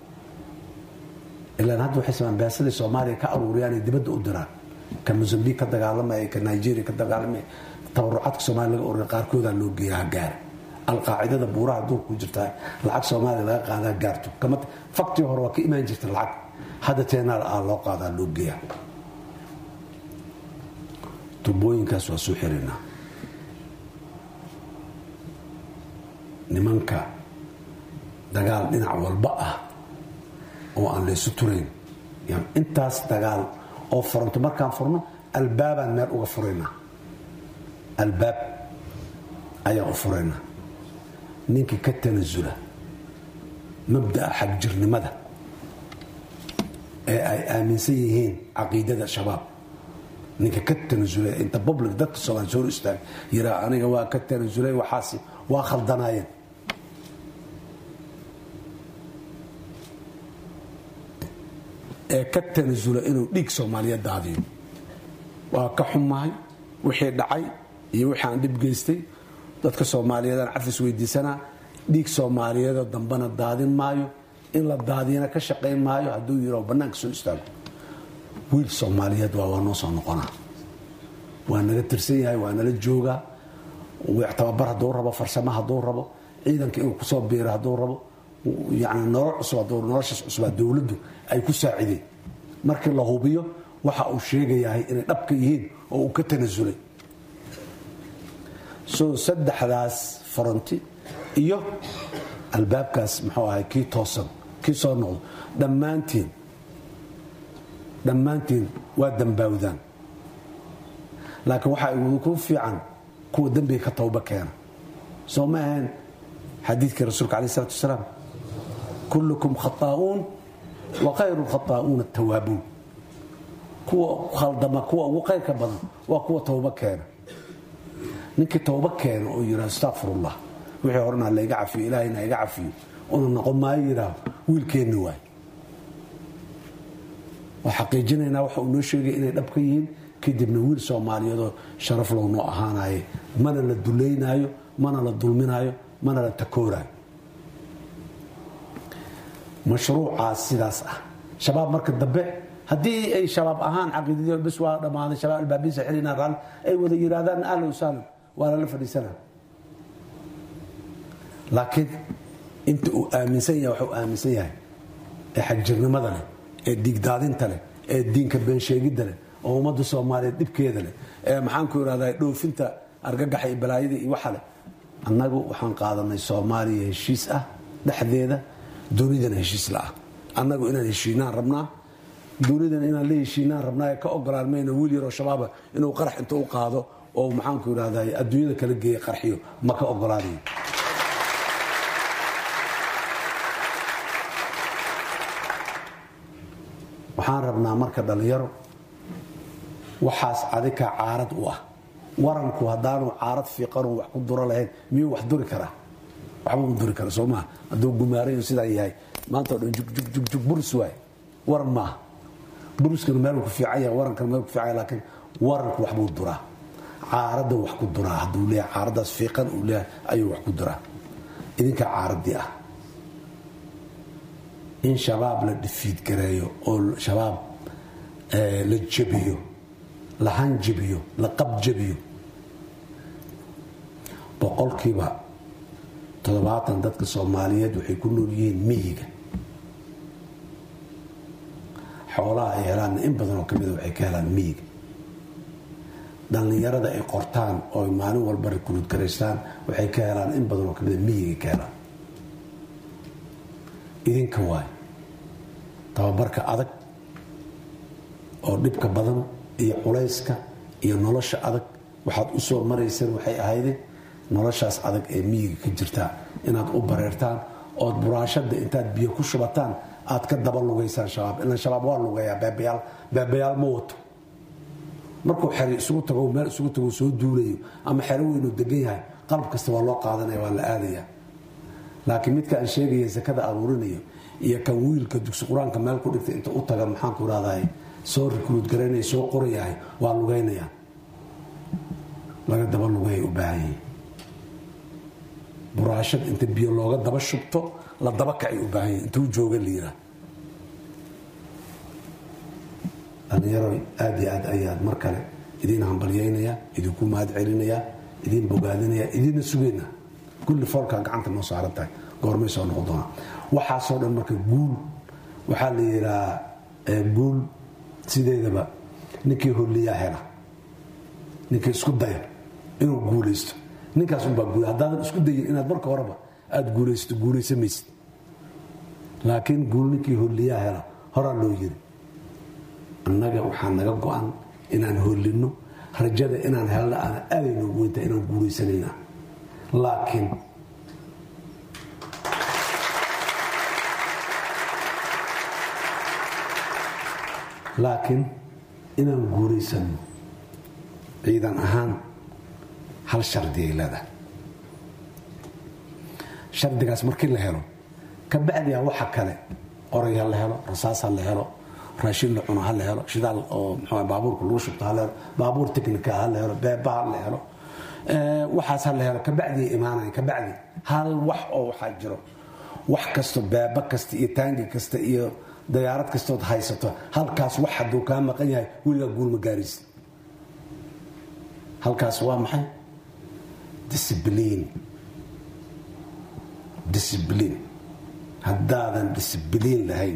ilaan hadda waxay samaan beesadii soomaaliya ka aruuriyaan ay dibadda u diraan ka mozambique ka dagaalamaya ka nigeria ka dagaalamaya tabarucaadka soomaaliya laga ururiya qaarkoodaa loo geeya ha gaara alqaacidada buuraha adduunka ku jirtaa lacag soomaaliya laga qaadaa gaarto kama faktii hore waa ka imaan jirta lacag hadda teenaal aa loo qaadaa loo geeya tubooyinkaas waa soo xirinaa nimanka dagaal dhinac walba ah oo aan laysu turayn yani intaas dagaal oo furanto markaan furno albaabaan meel uga furaynaa albaab ayaan u furaynaa ninkii ka tanasula mabda'a xagjirnimada ee ay aaminsan yihiin caqiidada shabaab ninka ka tanasulay inta public dadka soomaali soo hor istaag yiraa aniga waa ka tanasulay waxaasi waa khaldanaayeen ee ka tanasula inuu dhiig soomaaliyeed daadiyo waa ka xumahay wixii dhacay iyo wixii aan dhib geystay dadka soomaaliyeedaan cafis weydiisanaa dhiig soomaaliyeedoo dambana daadin maayo in la daadiyana ka shaqayn maayo hadduu yiro bannaanka soo istaago wiil soomaaliyeed waa waa noo soo noqonaa waa naga tirsan yahay waa nala joogaa tababar hadduu rabo farsamo hadduu rabo ciidanka inuu kusoo biiro hadduu rabo yani nolol cusub hadduu noloshaas cusubaa dowladdu ay ku saacideen markii la hubiyo waxa uu sheegayahay inay dhabka yihiin oo uu ka tanasulay so saddexdaas faranti iyo albaabkaas muxuu ahay kii toosan kii soo noqdo dhammaantiin dhammaantiin waa dambaawdaan laakiin waxaa igu fiican kuwa dembiga ka tawba keena soo ma ahayn xadiidkii rasuulka alayh salatu wasalaam kullukum khataa'uun wa khayru khataa'uuna tawaabuun kuwa khaldama kuwa ugu khayrka badan waa kuwa tawba keena ninkii tawba keena oo yidhaha astaqfirullah wixii horena layga cafiyo ilaahayna iga cafiyo una noqon maayo yidhaah wiilkeenna waay waa xaqiijinaynaa waxa uu noo sheegay inay dhab ka yihiin kadibna wiil soomaaliyeedoo sharaf low noo ahaanaye mana la duleynaayo mana la dulminaayo mana la takooraayo mashruucaas sidaas ah shabaab marka dambe haddii ay shabaab ahaan caqiidadii bes waa dhammaaday shabaab albaabiisa xilina raal ay wada yidhaahdaan ahlan wasahlan waa lala fadhiisanaa laakiin inta uu aaminsan yahay waxuu aaminsan yahay ee xagjirnimada leh ee dhiigdaadinta leh ee diinka beensheegidda leh oo ummadda soomaaliyeed dhibkeeda leh ee maxaanku irahdaa dhoofinta argagaxa iyo balaayada iyo waxa leh annagu waxaan qaadanay soomaaliya heshiis ah dhexdeeda dunidana heshiis la'ah annagu inaan heshiinaan rabnaa dowladan inaan la heshiinaan rabnaa ee ka ogolaan mayna wiil yaroo shabaaba inuu qarax inta u qaado oo maxaanku idhahday adduunyada kala geeya qarxiyo ma ka ogolaanayo waxaan rabnaa marka dhallinyaro waxaas adika caarad u ah waranku haddaanu caarad fiiqanu wax ku duro lahayn miyuu wax duri karaa waxba u duri kara soo maha hadduu gumaarayo sidaa yahay maanta o dhan jugjug burus waay waran maaha buruskana meeluu ku fiican yahay warankana meel ku fiican yahay laakiin waranku waxbuu duraa caaradda wax ku duraa hadduu leeyahay caaraddaas fiiqan uu leeyahay ayuu wax ku duraa idinkaa caaraddii ah in shabaab la dhifiidgareeyo oo shabaab la jabiyo la hanjabiyo la qabjabiyo boqolkiiba toddobaatan dadka soomaaliyeed waxay ku nool yihiin miyiga xoolaha ay helaanna in badan oo ka mida waxay ka helaan miyiga dhallinyarada ay qortaan oo ay maalin walba rikruud garaystaan waxay ka helaan in badan oo ka mida miyigay ka helaan idinka waay tababarka adag oo dhibka badan iyo culayska iyo nolosha adag waxaad u soo marayseen waxay ahayde noloshaas adag ee miyiga ka jirtaa inaad u bareertaan ood buraashada intaad biyo ku shubataan aad ka daba lugaysaan shabaab ilan shabaab waa lugayaa beebayaal beebayaal ma wato markuu xeri isugu tago meel isugu tago soo duulayo ama xero weynuu degan yahay qalab kasta waa loo qaadanaya waa la aadaya laakiin midka aan sheegaya sakada aruurinayo iyo kan wiilka dugsi qur-aanka meel ku dhigtay inta u taga maxaanku irahday soo rikruud garaynaya soo qorayahay waa lugaynaya laga daba lugayay u baahan yihin buraashad inta biyo looga daba shubto la daba kacay u baahan yihin intuu jooga liira dhallinyaro aad iyo aad ayaad mar kale idiin hambalyaynaya idinku mahad celinaya idiin bogaadinaya idiinna sugayna kulli foolkaa gacanta noo saaran tahay goormay soo noqon doonaa waxaasoo dhan marka guul waxaa la yidhahaa guul sideedaba ninkii holliyaa hela ninkii isku daya inuu guulaysto ninkaas unbaa guul haddaadan isku dayin inaad marka horeba aada guulaysato guulaysamaysid laakiin guul ninkii holliyaa hela horaa loo yiri annaga waxaa naga go-an inaan hollinno rajada inaan helna aan aaday noogu weynta inaan guulaysanayna laakiin laakiin inaan guulaysanno ciidan ahaan hal shardi ay leedahay shardigaas markii la helo ka bacdiha waxa kale qoray ha la helo rasaas ha la helo raashin la cuno ha la helo shidaal oo mxu baabuurka lagu shubto ha la helo baabuur technica ha la helo beeba ha la helo waxaas ha la helo kabacdi imaanaya kabacdi hal wax oo waxaa jiro wax kasto beeba kasta iyo taangi kasta iyo dayaarad kastood haysato halkaas wax hadduu kaa maqan yahay weligaa guulma gaaraysa halkaas waa maxay disbliin disbliin haddaadan disbliin lahayn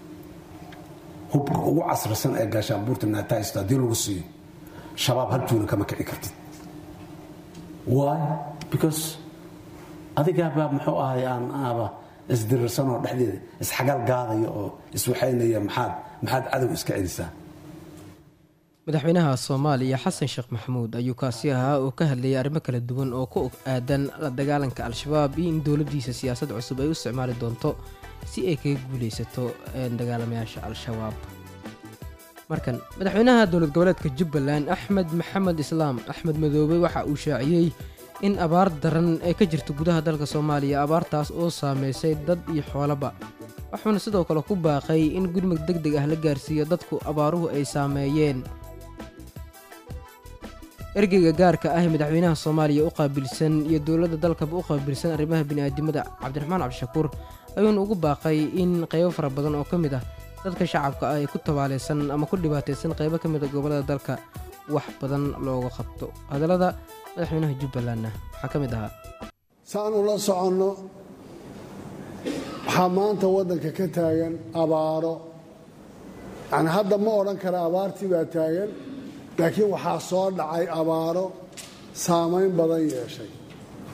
hubka ugu casrisan ee gaashaanbuurta naatahaysto haddii lagu siiyo shabaab hal juuna kama kici kartid why because adigaabaa muxuu ahay aan aaba isdirirsanoo dhexdeeda isxagal gaadaya oo iswaxaynaya maxaad maxaad cadow iska celisaa madaxweynaha soomaaliya xasan sheekh maxamuud ayuu kaasi ahaa oo ka hadlayay arrimo kala duwan oo ku aadan la dagaalanka al-shabaab iyo in dowladdiisa siyaasad cusub ay u isticmaali doonto si ay kaga guulaysato dagaalamayaasha al-shabaab markan madaxweynaha dowlad goboleedka jubbaland axmed maxamed islaam axmed madoobe waxa uu shaaciyey in abaar daran ay ka jirto gudaha dalka soomaaliya abaartaas oo saameysay dad iyo xoolaba waxuuna sidoo kale ku baaqay in gurmud deg deg ah la gaarsiiyo dadku abaaruhu ay saameeyeen ergeyga gaarka ah ee madaxweynaha soomaaliya u qaabilsan iyo dowladda dalkaba u qaabilsan arrimaha bini'aadimada cabdiraxmaan cabdishakuur ayuuna ugu baaqay in qaybo fara badan oo ka mid ah dadka shacabka ah ee ku tabaalaysan ama ku dhibaataysan qaybo ka mid a gobollada dalka wax badan looga qabto hadallada madaxweynaha jubbalandna waxaa ka mid ahaa saanu la soconno waxaa maanta waddanka ka taagan abaaro yani hadda ma odhan kara abaartii baa taagan laakiin waxaa soo dhacay abaaro saamayn badan yeeshay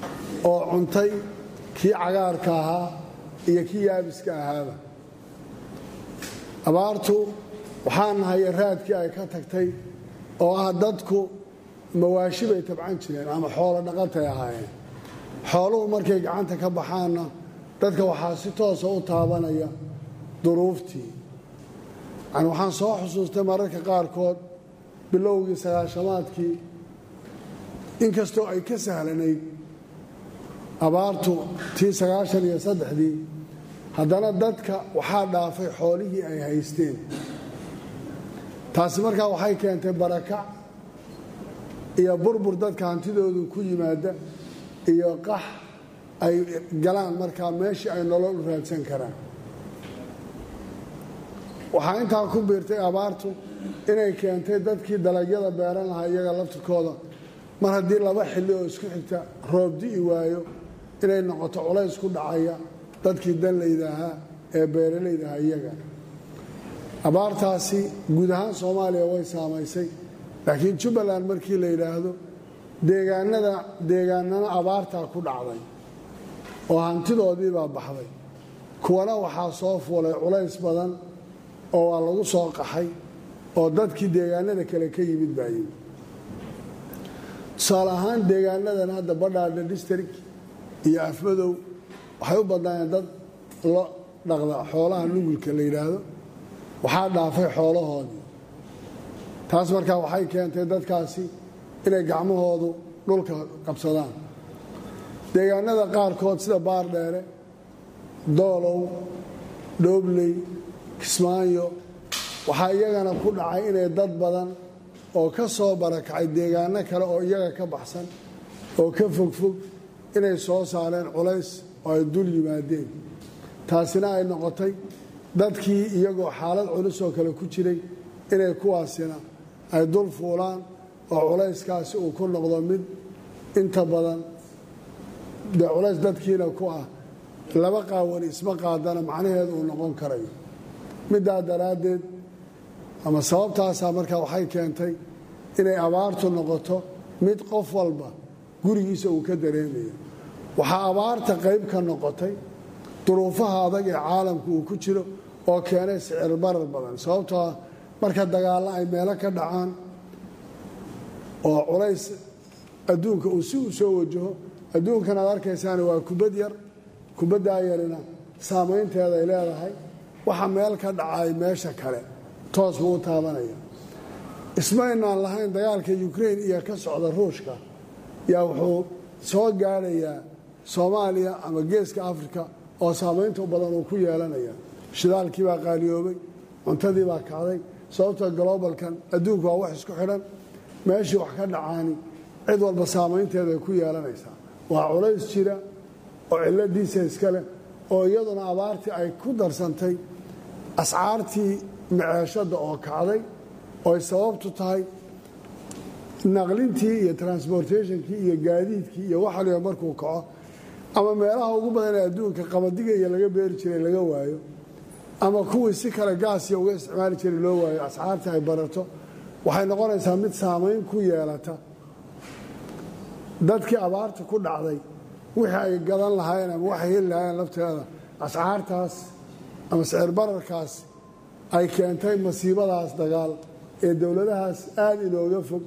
oo cuntay kii cagaarka ahaa iyo kii yaabiska ahaaba abaartu waxaa nahay raadkii ay ka tagtay oo ah dadku mawaashi bay tabcan jireen ama xoolo dhaqatay ahaayeen xooluhu markay gacanta ka baxaanna dadka waxaa si toosa u taabanaya duruuftii yani waxaan soo xusuustay mararka qaarkood bilowgii sagaashamaadkii inkastoo ay ka sahlanayd abaartu tii sagaashan iyo saddexdii haddana dadka waxaa dhaafay xoolihii ay haysteen taasi markaa waxay keentay barakac iyo burbur dadka hantidoodu ku yimaada iyo qax ay galaan markaa meeshii ay nolol u raadsan karaan waxaa intaa ku biirtay abaartu inay keentay dadkii dalagyada beeran lahaa iyaga laftirkooda mar haddii laba xilli oo isku xigta roob di'i waayo inay noqoto culays ku dhacaya dadkii danlayda ahaa ee beeralayda ahaa iyaga abaartaasi guud ahaan soomaaliya way saamaysay laakiin jubbaland markii la yidhaahdo deegaanada deegaanana abaartaa ku dhacday oo hantidoodii baa baxday kuwana waxaa soo fuulay culays badan oo waa lagu soo qaxay oo dadkii deegaanada kale ka yimid baa yimid tusaale ahaan deegaanadan hadda badhaadha district iyo afmadow waxay u badnaayeen dad lo dhaqda xoolaha nugulka la yidhaahdo waxaa dhaafay xoolahoodii taas markaa waxay keentay dadkaasi inay gacmahoodu dhulka qabsadaan deegaanada qaarkood sida baardheere doolow dhoobley kismaayo waxaa iyagana ku dhacay inay dad badan oo ka soo barakacay deegaano kale oo iyaga ka baxsan oo ka fogfog inay soo saareen culays oo ay dul yimaadeen taasina ay noqotay dadkii iyagoo xaalad culus oo kale ku jiray inay kuwaasina ay dul fuulaan oo culayskaasi uu ku noqdo mid inta badan dee culays dadkiina ku ah laba qaawani isma qaadana macnaheedu uu noqon karayo middaa daraaddeed ama sababtaasaa markaa waxay keentay inay abaartu noqoto mid qof walba gurigiisa uu ka dareemayo waxaa abaarta qayb ka noqotay duruufaha adag ee caalamku uu ku jiro oo keenay sicir barar badan sababtoo ah marka dagaallo ay meelo ka dhacaan oo culays adduunka uu si uu soo wajaho adduunkan aad arkaysaana waa kubad yar kubaddaa yarina saamaynteeda ay leedahay waxa meel ka dhacay meesha kale toos buu u taabanaya ismaynaan lahayn dagaalka ukrain iyo ka socda ruushka yaa wuxuu soo gaadhayaa soomaaliya ama geeska afrika oo saamaynta badan uu ku yeelanaya shidaalkii baa qaaliyoobay cuntadii baa kacday sababta globalkan adduunku waa wax isku xidhan meeshii wax ka dhacaani cid walba saamaynteeday ku yeelanaysaa waa culays jira oo cilladiisa iskaleh oo iyaduna abaartii ay ku darsantay ascaartii maceeshadda oo kacday ooy sababtu tahay naqlintii iyo transportationkii iyo gaadiidkii iyo waxaliba markuu kaco ama meelaha ugu badan ee adduunka qabadiga iyo laga beeri jiray laga waayo ama kuwii si kale gaasiya uga isticmaali jiray loo waayo ascaartii ay barato waxay noqonaysaa mid saamayn ku yeelata dadkii abaarta ku dhacday wixii ay gadan lahaayeen ama waxay heli lahaayeen lafteeda ascaartaas ama sicir bararkaas ay keentay masiibadaas dagaal ee dowladahaas aada inooga fog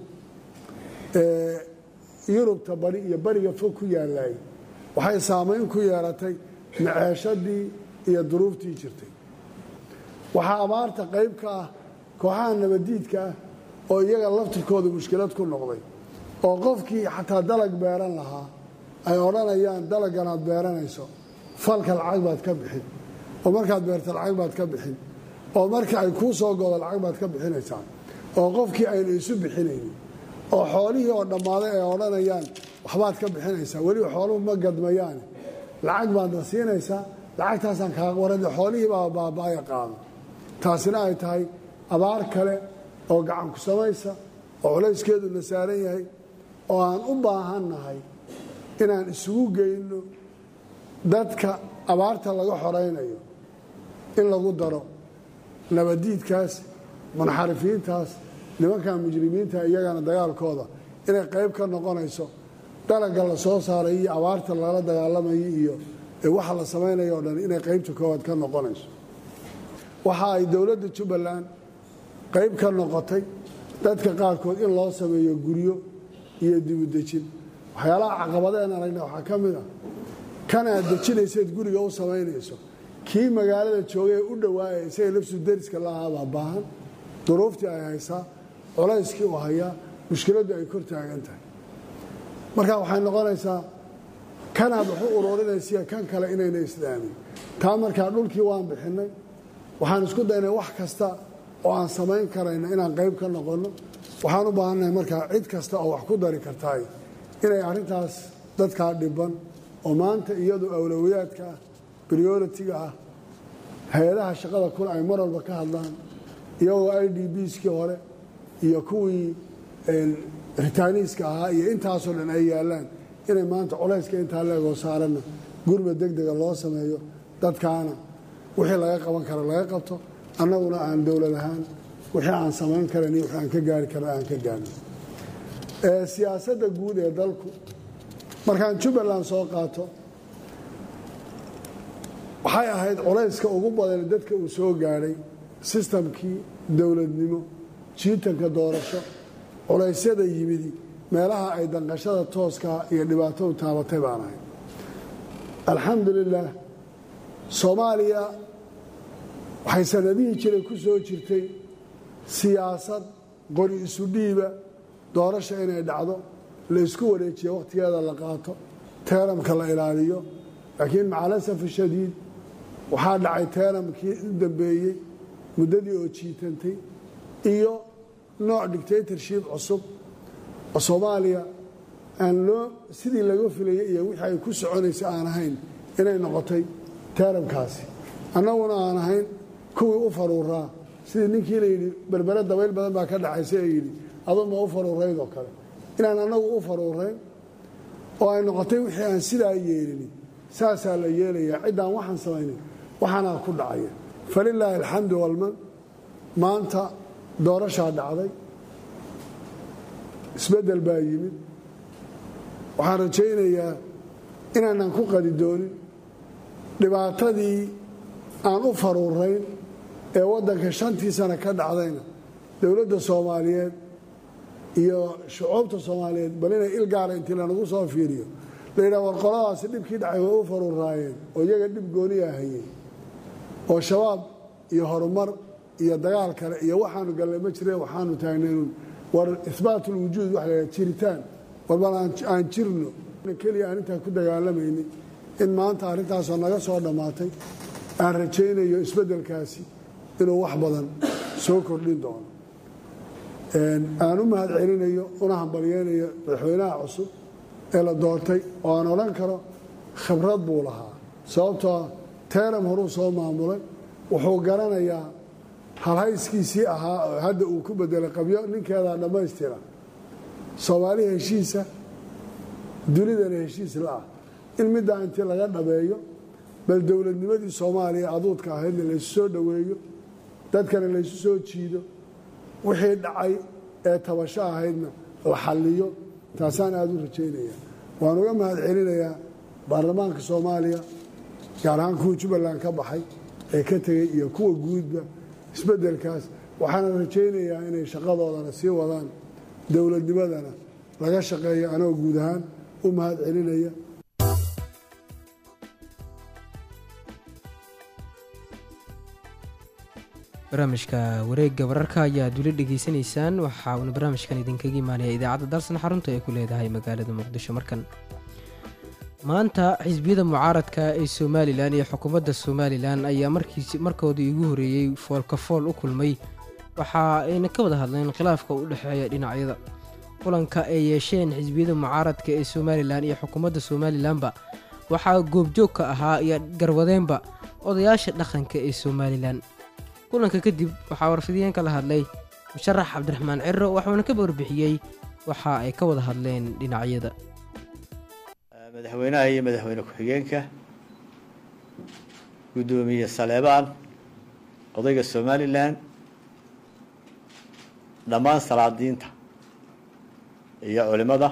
ee yurubta bari iyo bariga fog ku yaallaay waxay saamayn ku yeelatay maceeshadii iyo duruuftii jirtay waxaa abaarta qayb ka ah kooxaha nabadiidka ah oo iyaga laftirkooda mushkilad ku noqday oo qofkii xataa dalag beeran lahaa ay odhanayaan dalaggan aad beeranayso falka lacag baad ka bixin oo markaad beerta lacag baad ka bixin oo marka ay kuu soo godo lacag baad ka bixinaysaa oo qofkii aynu isu bixinaynin oo xoolihii oo dhammaaday ay odhanayaan waxbaad ka bixinaysaa weliba xooluhu ma gadmayaane lacag baadna siinaysaa lacagtaasaan kaa warade xoolihii baa baaba'aya qaado taasina ay tahay abaar kale oo gacan ku samaysa oo culayskeedu na saaran yahay oo aan u baahannahay inaan isugu geyno dadka abaarta laga xoraynayo in lagu daro nabadiidkaas munxarifiintaas nimankan mujrimiinta iyagana dagaalkooda inay qayb ka noqonayso dalaga la soo saaray iyo abaarta lala dagaalamayo iyo waxa la samaynayo o dhan inay qaybta koowaad ka noqonayso waxa ay dowladda jubbaland qayb ka noqotay dadka qaarkood in loo sameeyo guryo iyo dibudejin waxyaalaha caqabadeen aragna waxaa ka mid ah kan aad dejinayseed guriga u samaynayso kii magaalada joogay ee u dhowaaya isaga lafsu deriska lahaabaa baahan duruuftii ay haysaa culayskii uu hayaa mushkiladdu ay kor taagan tahay marka waxay noqonaysaa kanaad waxu ururinaysiya kan kale inayna islaamin taa markaa dhulkii waan bixinay waxaan isku daynay wax kasta oo aan samayn karayna inaan qayb ka noqonno waxaan u baahannahay markaa cid kasta oo wax ku dari kartaay inay arrintaas dadkaa dhiban oo maanta iyadu awlowiyaadka ah brioritiga ah hay-adaha shaqada kun ay mar walba ka hadlaan iyagoo i d bskii hore iyo kuwii ritaaniiska ahaa iyo intaasoo dhan ay yaallaan inay maanta culayska intaa leegoo saaranna gurba degdega loo sameeyo dadkaana wixii laga qaban kara laga qabto annaguna aan dowlad ahaan wixii aan samayn karan iyo wixii aan ka gaari karna aan ka gaarno siyaasadda guud ee dalku markaan jubbaland soo qaato waxay ahayd culayska ugu badan dadka uu soo gaadhay sistamkii dowladnimo jiitanka doorasho culaysyada yimidi meelaha ay danqashada tooskaa iyo dhibaatadu taabatay baan ahay alxamdulilaah soomaaliya waxay sanadihii jiray ku soo jirtay siyaasad qori isu dhiiba doorasha inay dhacdo la isku wareejiyo wakhtigeeda la qaato teeramka la ilaaliyo laakiin macalasaf shadiid waxaa dhacay teeramkii u dambeeyey muddadii oo jiitantay iyo nooc dictatorship cusub oo soomaaliya aan loo sidii laga filayay iyo wixii ay ku soconaysa aan ahayn inay noqotay teeramkaasi annaguna aan ahayn kuwii u faruuraa sidii ninkii la yidhi berbere dabayl badan baa ka dhacaysa ee yidhi aduu ma u faruurayd oo kale inaan annagu u faruurayn oo ay noqotay wixii aan sidaa yeelini saasaa la yeelayaa ciddaan waxaan samaynin waxaanaa ku dhacaya falilaahi alxamdu walman maanta doorashaa dhacday isbeddel baa yimid waxaan rajaynayaa inaanan ku qadi doonin dhibaatadii aan u faruurayn ee waddanka shantii sano ka dhacdayna dowladda soomaaliyeed iyo shucuubta soomaaliyeed bal inay il gaara intii lanagu soo fiiriyo la yidhaha war qoladaasi dhibkii dhacay way u faruuraayeen oo iyaga dhib gooniyaa hayeen oo shabaab iyo horumar iyo dagaal kale iyo waxaanu gallay ma jireen waxaanu taagnaynuun war ihbaatulwujuud waxa la jiritaan warbal aan jirno keliya aan intaa ku dagaalamaynin in maanta arrintaasoo naga soo dhammaatay aan rajaynayo isbeddelkaasi inuu wax badan soo kordhin doono aan u mahad celinayo una hambalyeynayo madaxweynaha cusub ee la doortay oo aan odhan karo khibrad buu lahaa sababtoo teeram horuu soo maamulay wuxuu garanayaa halhayskiisii ahaa oo hadda uu ku bedelay qabyo ninkeedaa dhammaystira soomaali heshiisa dunidana heshiis la'ah in middaa intii laga dhabeeyo bal dowladnimadii soomaaliya aduudka ahaydna laysu soo dhoweeyo dadkana laysu soo jiido wixii dhacay ee tabasho ahaydna la xalliyo taasaan aada u rajaynaya waan uga mahad celinayaa baarlamaanka soomaaliya gaar ahaan kuwa jubbaland ka baxay ee ka tegey iyo kuwa guudba isbeddelkaas waxaana rajaynayaa inay shaqadoodana sii wadaan dowladnimadana laga shaqeeyo anoo guud ahaan u mahad celinaya barnaamijka wareegga wararka ayaad weli dhegaysanaysaan waxa uuna barnaamijkan idinkaga imaanaya idaacadda dalsan xarunta ay ku leedahay magaalada muqdisho markan maanta xisbiyada mucaaradka ee somalilan iyo xukuumadda somalilan ayaa markiis markoodii ugu horreeyey foolkafool u kulmay waxa ayna ka wada hadleen khilaafka u dhexeeya dhinacyada kulanka ay yeesheen xisbiyada mucaaradka ee somalilan iyo xukuumadda somalilanba waxaa goobjoog ka ahaa iyo garwadeenba odayaasha dhaqanka ee somalilan kulanka kadib waxaa warfidiyeenka la hadlay musharax cabdiraxmaan ciro waxuuna ka warbixiyey waxa ay ka wada hadleen dhinacyada madaxweynaha iyo madaxweyne ku-xigeenka guddoomiye saleebaan odayga somalilan dhammaan salaadiinta iyo culimada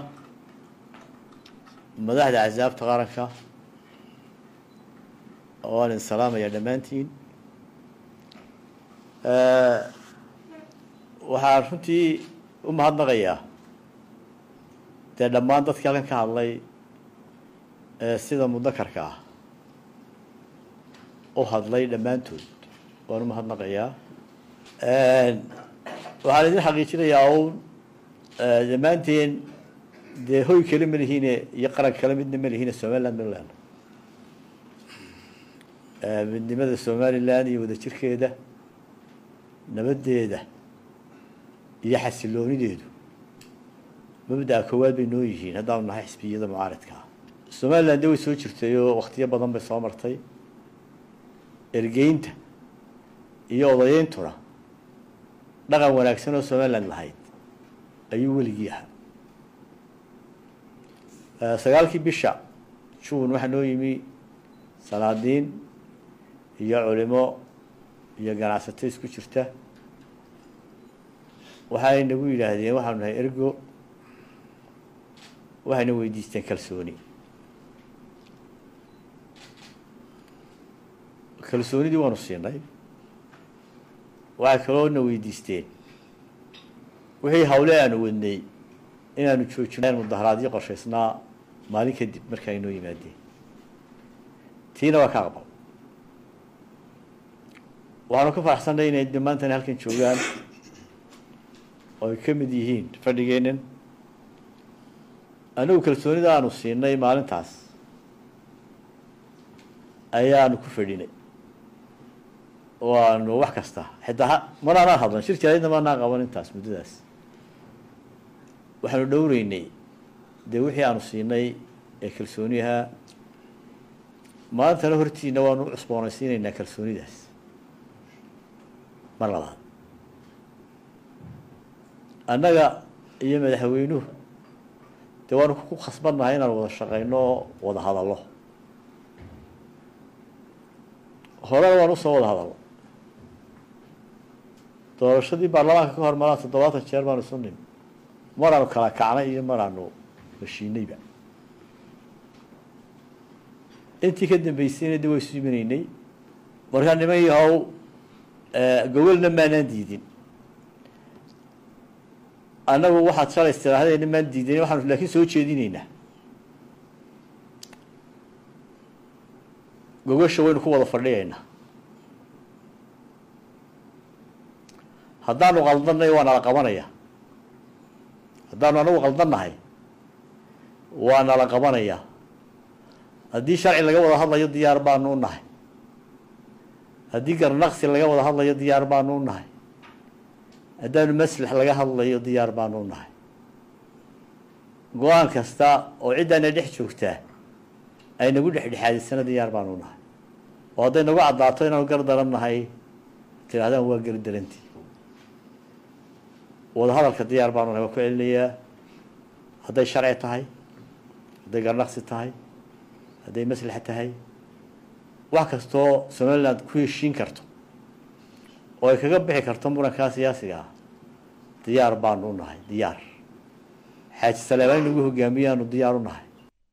madaxda axsaabta qaranka waan idin salaamaya dhammaantiin waxaan runtii u mahadnaqayaa dee dhammaan dadkii halkan ka hadlay ee sida mudakarka ah u hadlay dhammaantood waan u mahadnaqayaa waxaan idin xaqiijinayaa uun dhammaanteen dee hoy kale ma lihiine iyo qaran kale midna ma lihiine somaliland ma leeno midnimada somaliland iyo wadajirkeeda nabaddeeda iyo xasiloonideedu mabda'a koowaad bay noo yihiin haddaanu nahay xisbiyada mucaaridka ah somaliland de way soo jirtay oo wakhtiyo badan bay soo martay ergeynta iyo odayeyntuna dhaqan wanaagsan oo somaliland lahayd ayuu weligii ahaa sagaalkii bisha juun waxaa noo yimi salaadiin iyo culimo iyo ganacsato isku jirta waxay nagu yidhaahdeen waxaanu nahay ergo waxayna weydiisteen kalsooni kalsoonidii waanu siinay waxay kaloo na weydiisteen wixii hawle aanu wadnay inaanu joojino mudaharaadyo qorshaysnaa maalin kadib marka ay noo yimaadeen tiina waa ka aqbal waxaanu ka faraxsanay inay de maantana halkan joogaan oo ay ka mid yihiin fadhigeennan anigu kalsoonida aanu siinay maalintaas ayaanu ku fadhinay oo aanu wax kasta xitaa manaanaan hadlan shir jaraydna maanaan qaban intaas muddadaas waxaanu dhowreynay dee wixii aanu siinay ee kalsooniyaha maantana hortiina waanu u cusboonaysiinaynaa kalsoonidaas mar labaad annaga iyo madaxweynuhu dee waanu ku khasbannahay inaan wada shaqayno oo wada hadallo horena waan usoo wada hadallo doorashadii baarlamaanka ka hor maraan toddobaatan jeer baanu isu nimi maraanu kala kacnay iyo maraanu heshiinayba intii ka dambeysayna de waa isu imanaynay markaa niman yahow gogolna maanaan diidin annagu waxaad shalays tiraahdeena maan diidan waxaanu laakiin soo jeedinaynaa gogosha waynu ku wada fadhiyaynaa haddaanu qaldanay waa nala qabanaya haddaanu anagu qaldannahay waa nala qabanaya haddii sharci laga wada hadlayo diyaar baanu u nahay haddii garnaqsi laga wada hadlayo diyaar baanu u nahay haddaanu maslax laga hadlayo diyaar baanu u nahay go-aan kasta oo ciddaana dhex joogtaa ay nagu dhexdhexaadisana diyaar baanu u nahay oo hadday nagu caddaato inaanu gar daran nahay tidhahdaan waa gar darantii wada hadalka diyaar baanu nahay waa ku celinayaa hadday sharci tahay hadday garnaqsi tahay hadday maslaxa tahay wax kastoo somaliland ku heshiin karto oo ay kaga bixi karto murankaa siyaasiga ah diyaar baanu u nahay diyaar xaaji saleebaan in lagu hogaamiyaanu diyaar u nahay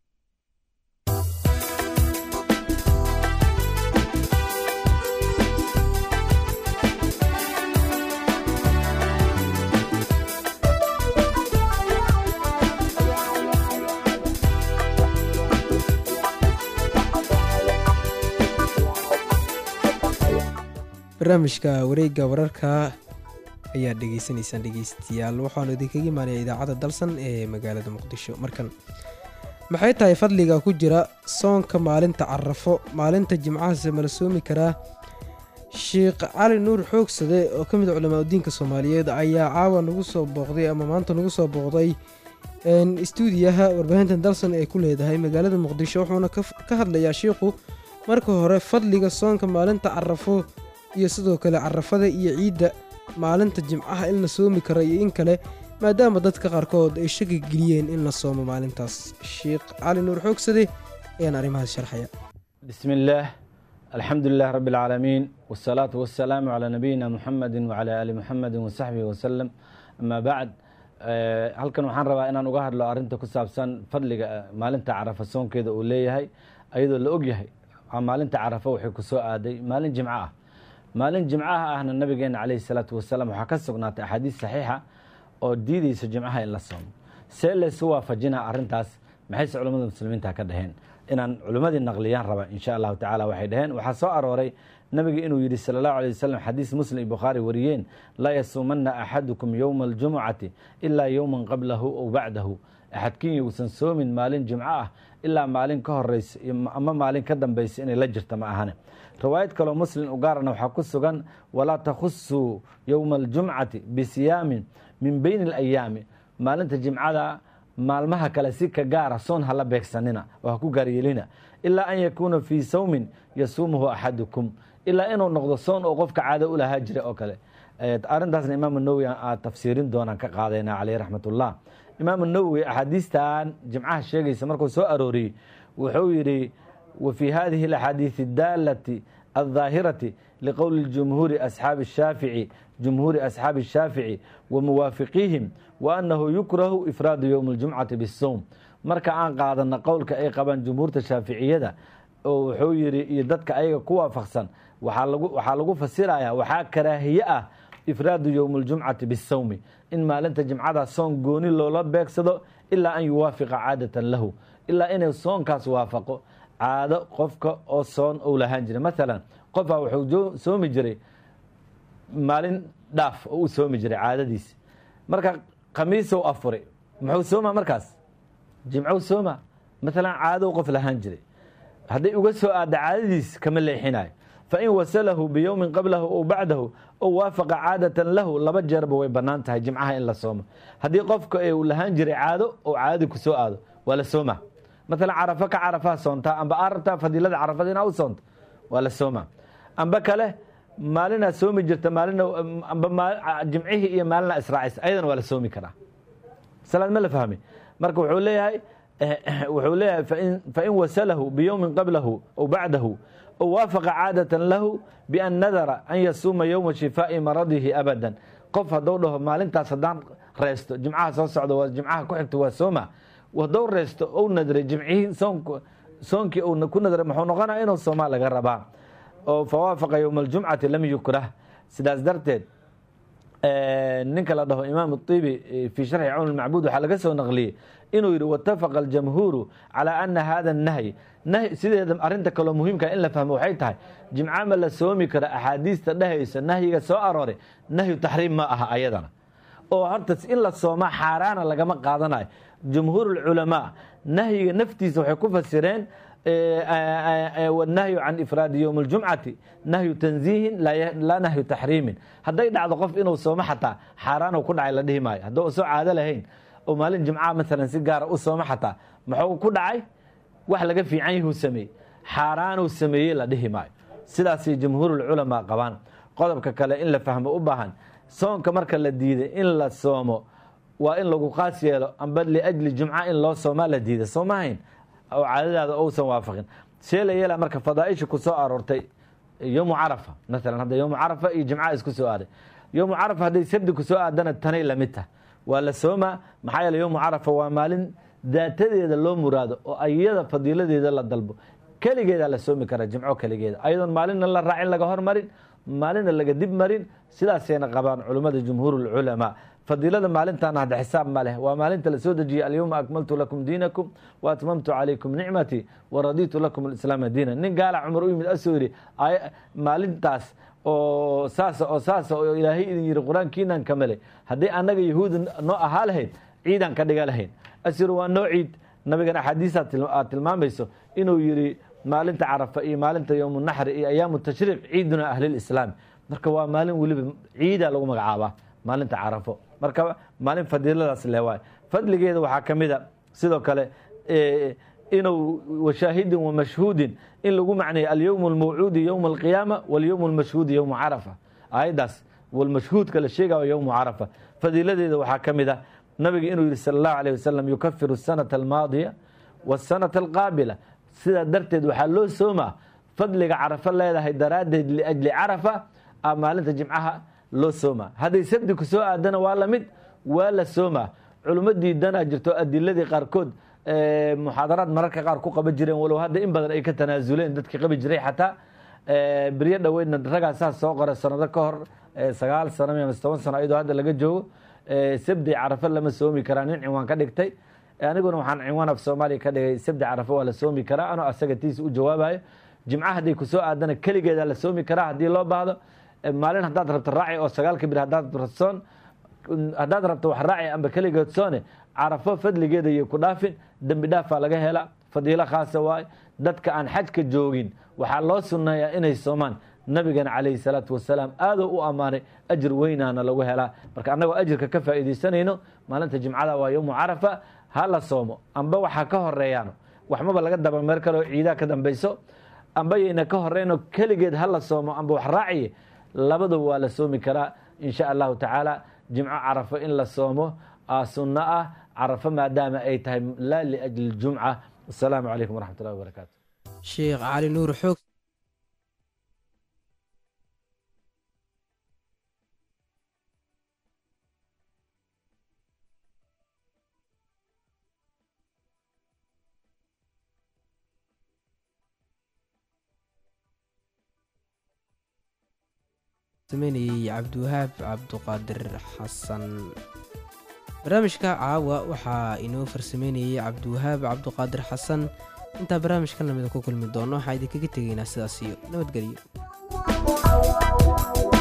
barnaamijka wareegga wararka ayaad dhegeysanaysaan dhegeystayaal waxaanu idinkaga imaanaya idaacadda dalsan ee magaalada muqdisho markan maxay tahay fadliga ku jira soonka maalinta carafo maalinta jimcahase mala soomi karaa sheekh cali nuur xoogsade oo ka mid a culamaa udiinka soomaaliyeed ayaa caawa nagu soo booqday ama maanta nagu soo booqday istuudiyaha warbaahinta dalsan ee ku leedahay magaalada muqdisho wuxuuna ka hadlayaa sheikhu marka hore fadliga soonka maalinta carafo iyo sidoo kale carafada iyo ciidda maalinta jimcaha in la soomi karo iyo in kale maadaama dadka qaarkood ay shaki geliyeen in la soomo maalintaas sheekh cali nuur xoogsade ayaan arrimahaas sharxaya بسم الله الحمد لله رب العالمين والصلاة والسلام على نبينا محمد وعلى آل محمد وصحبه وسلم أما بعد halkan waxaan rabaa inaan uga hadlo arinta ku saabsan fadliga maalinta carafa soonkeeda uu leeyahay ayadoo la ogyahay maalinta carafa waxay ku soo aaday maalin jimco ah maalin jimcaha ahna nabigeena calayhi salaatu wasalaam waxaa ka sugnaatay axaadiis saxiixa oo diideysa jimcaha in la soomo see laysu waafajinaa arrintaas maxayse culammada muslimiinta ka dhaheen inaan culimmadii naqliyaan raba insha allahu tacala waxay dhaheen waxaa soo arooray nabiga inuu yidhi sala allahu alay wasalam xadiis muslim iyo bukhaari wariyeen laa yasuumanna axadukum yowma aljumucati ilaa yowman qablahu ow bacdahu axadkiin yousan soomin maalin jimco ah ilaa maalin ka horeysa ama maalin ka dambeysa inay la jirta ma ahane riwaayad kaloo muslim u gaarana waxaa ku sugan walaa takhusuu yowma aljumcati bisiyaamin min beyni alayaami maalinta jimcada maalmaha kale si ka gaara soon hala beegsanina oo ha ku gaaryeelina ilaa an yakuuna fii sawmin yasuumuhu axadukum ilaa inuu noqdo soon oo qofka caado u lahaa jira oo kale arrintaasna imaam nawowi aa tafsiirin doonaan ka qaadayna caleyh raxmatullah imaam nawowi axaadiistan jimcaha sheegaysa markuu soo arooriyey wuxuu yidhi wa fii hadihi alaxaadiisi adaalati aldaahirati liqowli jumhuuri asxaabi shaafici jumhuuri asxaabi shaafici wa muwaafiqiihim wa annahu yukrahu ifraadu yowmi اljumcati bisowm marka aan qaadana qowlka ay qabaan jumhuurta shaaficiyada oo wuxuu yidhi iyo dadka ayaga ku waafaqsan waxaa lagu fasiraya waxaa karaahiye ah ifraadu yowmi اljumcati bisawmi in maalinta jimcada soon gooni loola beegsado ilaa an yuwaafiqa caadatan lahu ilaa inay soonkaas waafaqo caado qofka oo soon ou lahaan jiray maalan qofaa wuxuu soomi jiray maalin dhaaf oo u soomi jiray caadadiisi marka khamiisow afuray muxuu sooma markaas jimcow sooma maalan caadow qof lahaan jiray hadday uga soo aadda caadadiis kama leexinayo fain wasalahu biyowmin qablahu ou bacdahu ou waafaqa caadatan lahu laba jeerba way bannaan tahay jimcaha in la soomo haddii qofka uu lahaan jiray caado oo caadadii ku soo aado waa la sooma maalan carafo ka carafaha soontaa amba aa rabtaa fadiilada carafada inaa u soonto waa la sooma amba kale maalinaa soomi jirta maalina amba jimcihii iyo maalina israacaysa ayadana waa la soomi karaa salaad ma la fahmi marka wuxuu leeyahay wuxuu leeyahay fain wasalahu biyowmin qablahu ou bacdahu ou waafaqa caadatan lahu bian nadara an yasuuma yowma shifaa'i maradihi abadan qof haddou dhaho maalintaas haddaan reesto jimcaha soo socdo waa jimcaha ku xigto waa sooma haddou reesto ou nadray jimcihii soonkii uu ku nadray muxuu noqonaya inuu soomaa laga rabaa oo fawaafaqa yowma aljumcati lam yukrah sidaas darteed ninka la dhaho imaam ibi fii sharxi cawn macbuud waxaa laga soo naqliyey inuu yidhi watafaqa aljamhuuru calaa ana hada nahyi nahy sideeda arinta kaloo muhiimka in la fahmo waxay tahay jimca ma la soomi kara axaadiista dhehaysa nahyiga soo arooray nahyu taxriim ma aha ayadana oo horta in la soomaa xaaraana lagama qaadanayo jumhuur culamaa nahyiga naftiisa waxay ku fasireen wanahyu can ifraadi yowmi اljumcati nahyu tanziihin laa nahyu taxriimin hadday dhacdo qof inuu soomo xataa xaaraanu ku dhacay la dhihi maayo hadduu soo caado lahayn oo maalin jimcaha maalan si gaara u soomo xataa muxuu ku dhacay wax laga fiican yahuu sameeyey xaaraanuu sameeyey la dhihi maayo sidaasay jumhuurulculamaa qabaan qodobka kale in la fahmo u baahan soonka marka la diiday in la soomo waa in lagu qaas yeelo amba liajli jumca in loo soomaa la diida soomahayn oo caadadaada ousan waafaqin see la yeela marka fadaaisha ku soo aroortay yowmu carafa maalan hadda yowmu carafa iyo jimca isku soo aaday yowmu carafa hadday sabdi ku soo aadana tanay lamid tah waa la soomaa maxaa yeele yowmu carafa waa maalin daatadeeda loo muraado oo ayada fadiiladeeda la dalbo keligeedaa la soomi karaa jimco keligeeda ayadoon maalinna la raacin laga hormarin maalinna laga dib marin sidaasayna qabaan culummada jumhuurulculamaa fadiilada maalintaana hadda xisaab ma leh waa maalinta la soo dejiyey alyowma akmaltu lakum diinakum wa atmamtu calaykum nicmatii wa raditu lakum alislaama diina nin gaala cumar u yimid asoo yidhi maalintaas oo saasa oo saasa oo ilaahay idin yidhi qur-aankiinan kamale haddii annaga yahuudi noo ahaa lahayd ciidaan ka dhiga lahayn asir waa noo ciid nabigan axaadiisa aad tilmaamayso inuu yidhi maalinta carafa iyo maalinta yowmu naxri iyo ayaamu tashriiq ciiduna ahlilislaam marka waa maalin weliba ciida lagu magacaabaa maalinta carafo marka maalin fadiiladaas le waay fadligeeda waxaa ka mid a sidoo kale inuu washaahidin wamashhuudin in lagu macneeyo alyowm almawcuudi yowma alqiyaama walyowm almashhuudi yowma carafa aayaddaas walmashhuudka la sheegayo yowmu carafa fadiiladeeda waxaa ka mid ah nabiga inuu yihi sala allahu alayh wasalam yukafiru asanata almaadiya wasanata alqaabila sidaa darteed waxaa loo soomaa fadliga carafo leedahay daraaddeed liajli carafa a maalinta jimcaha loo soomaa hadday sabdi ku soo aadana waa lamid waa la soomaa culummo diidanaa jirto adiladii qaarkood muxaadaraad mararka qaar ku qaban jireen walow hadda in badan ay ka tanaasuleen dadkii qabi jiray xataa Eh, beryo dhoweydna ragaa saas soo qoray sanado ka hor eh, sagaal sano ama toban sano iyadoo hadda laga joogo Eh, sabdi carafe lama soomi karaa nin cinwaan ka dhigtay Eh, aniguna waxaan cinwaan af soomaaliya ka dhigay sabdi carafe waa la soomi karaa anoo asaga tiisa u jawaabayo jimca hadday kusoo aadana keligeeda la soomi karaa haddii loo baahdo Eh, maalin haddaad rabto raaci oo sagaalka bir haddaad radsoon haddaad rabto wax raaci amba keligeed soone carafo fadligeeda iyo ku dhaafin dembi dhaafaa laga hela fadiilo khaasa waaye dadka aan xajka joogin waxaa loo sunneeyaa inay soomaan nabigana calayhi salaatu wasalaam aadoo u ammaanay ajir weynaana lagu helaa marka annagoo ajirka ka faa'iidaysanayno maalinta jimcada waa yowmu carafa ha la soomo amba waxaa ka horeeyaano waxmaba laga dabameer kaloo ciidaa ka dambayso amba yayna ka horeyno keligeed ha la soomo amba wax raaciye labadaba waa la soomi karaa in sha allahu tacaala jimco carafo in la soomo aa sunno ah carafo maadaama ay tahay laa liajli jumca asalaamu calaykum waraxmat ullahi wabarakaatu sheekh cali nuur xoog sameynayay cabdiwahaab cabduqaadir xasan barnaamijka caawa waxaa inoo farsameynayay cabdiwahaab cabduqaadir xasan intaa barnaamijkan lamida ku kulmi doono waxaa idinkaga tegaynaa sidaas iyo nabadgelyo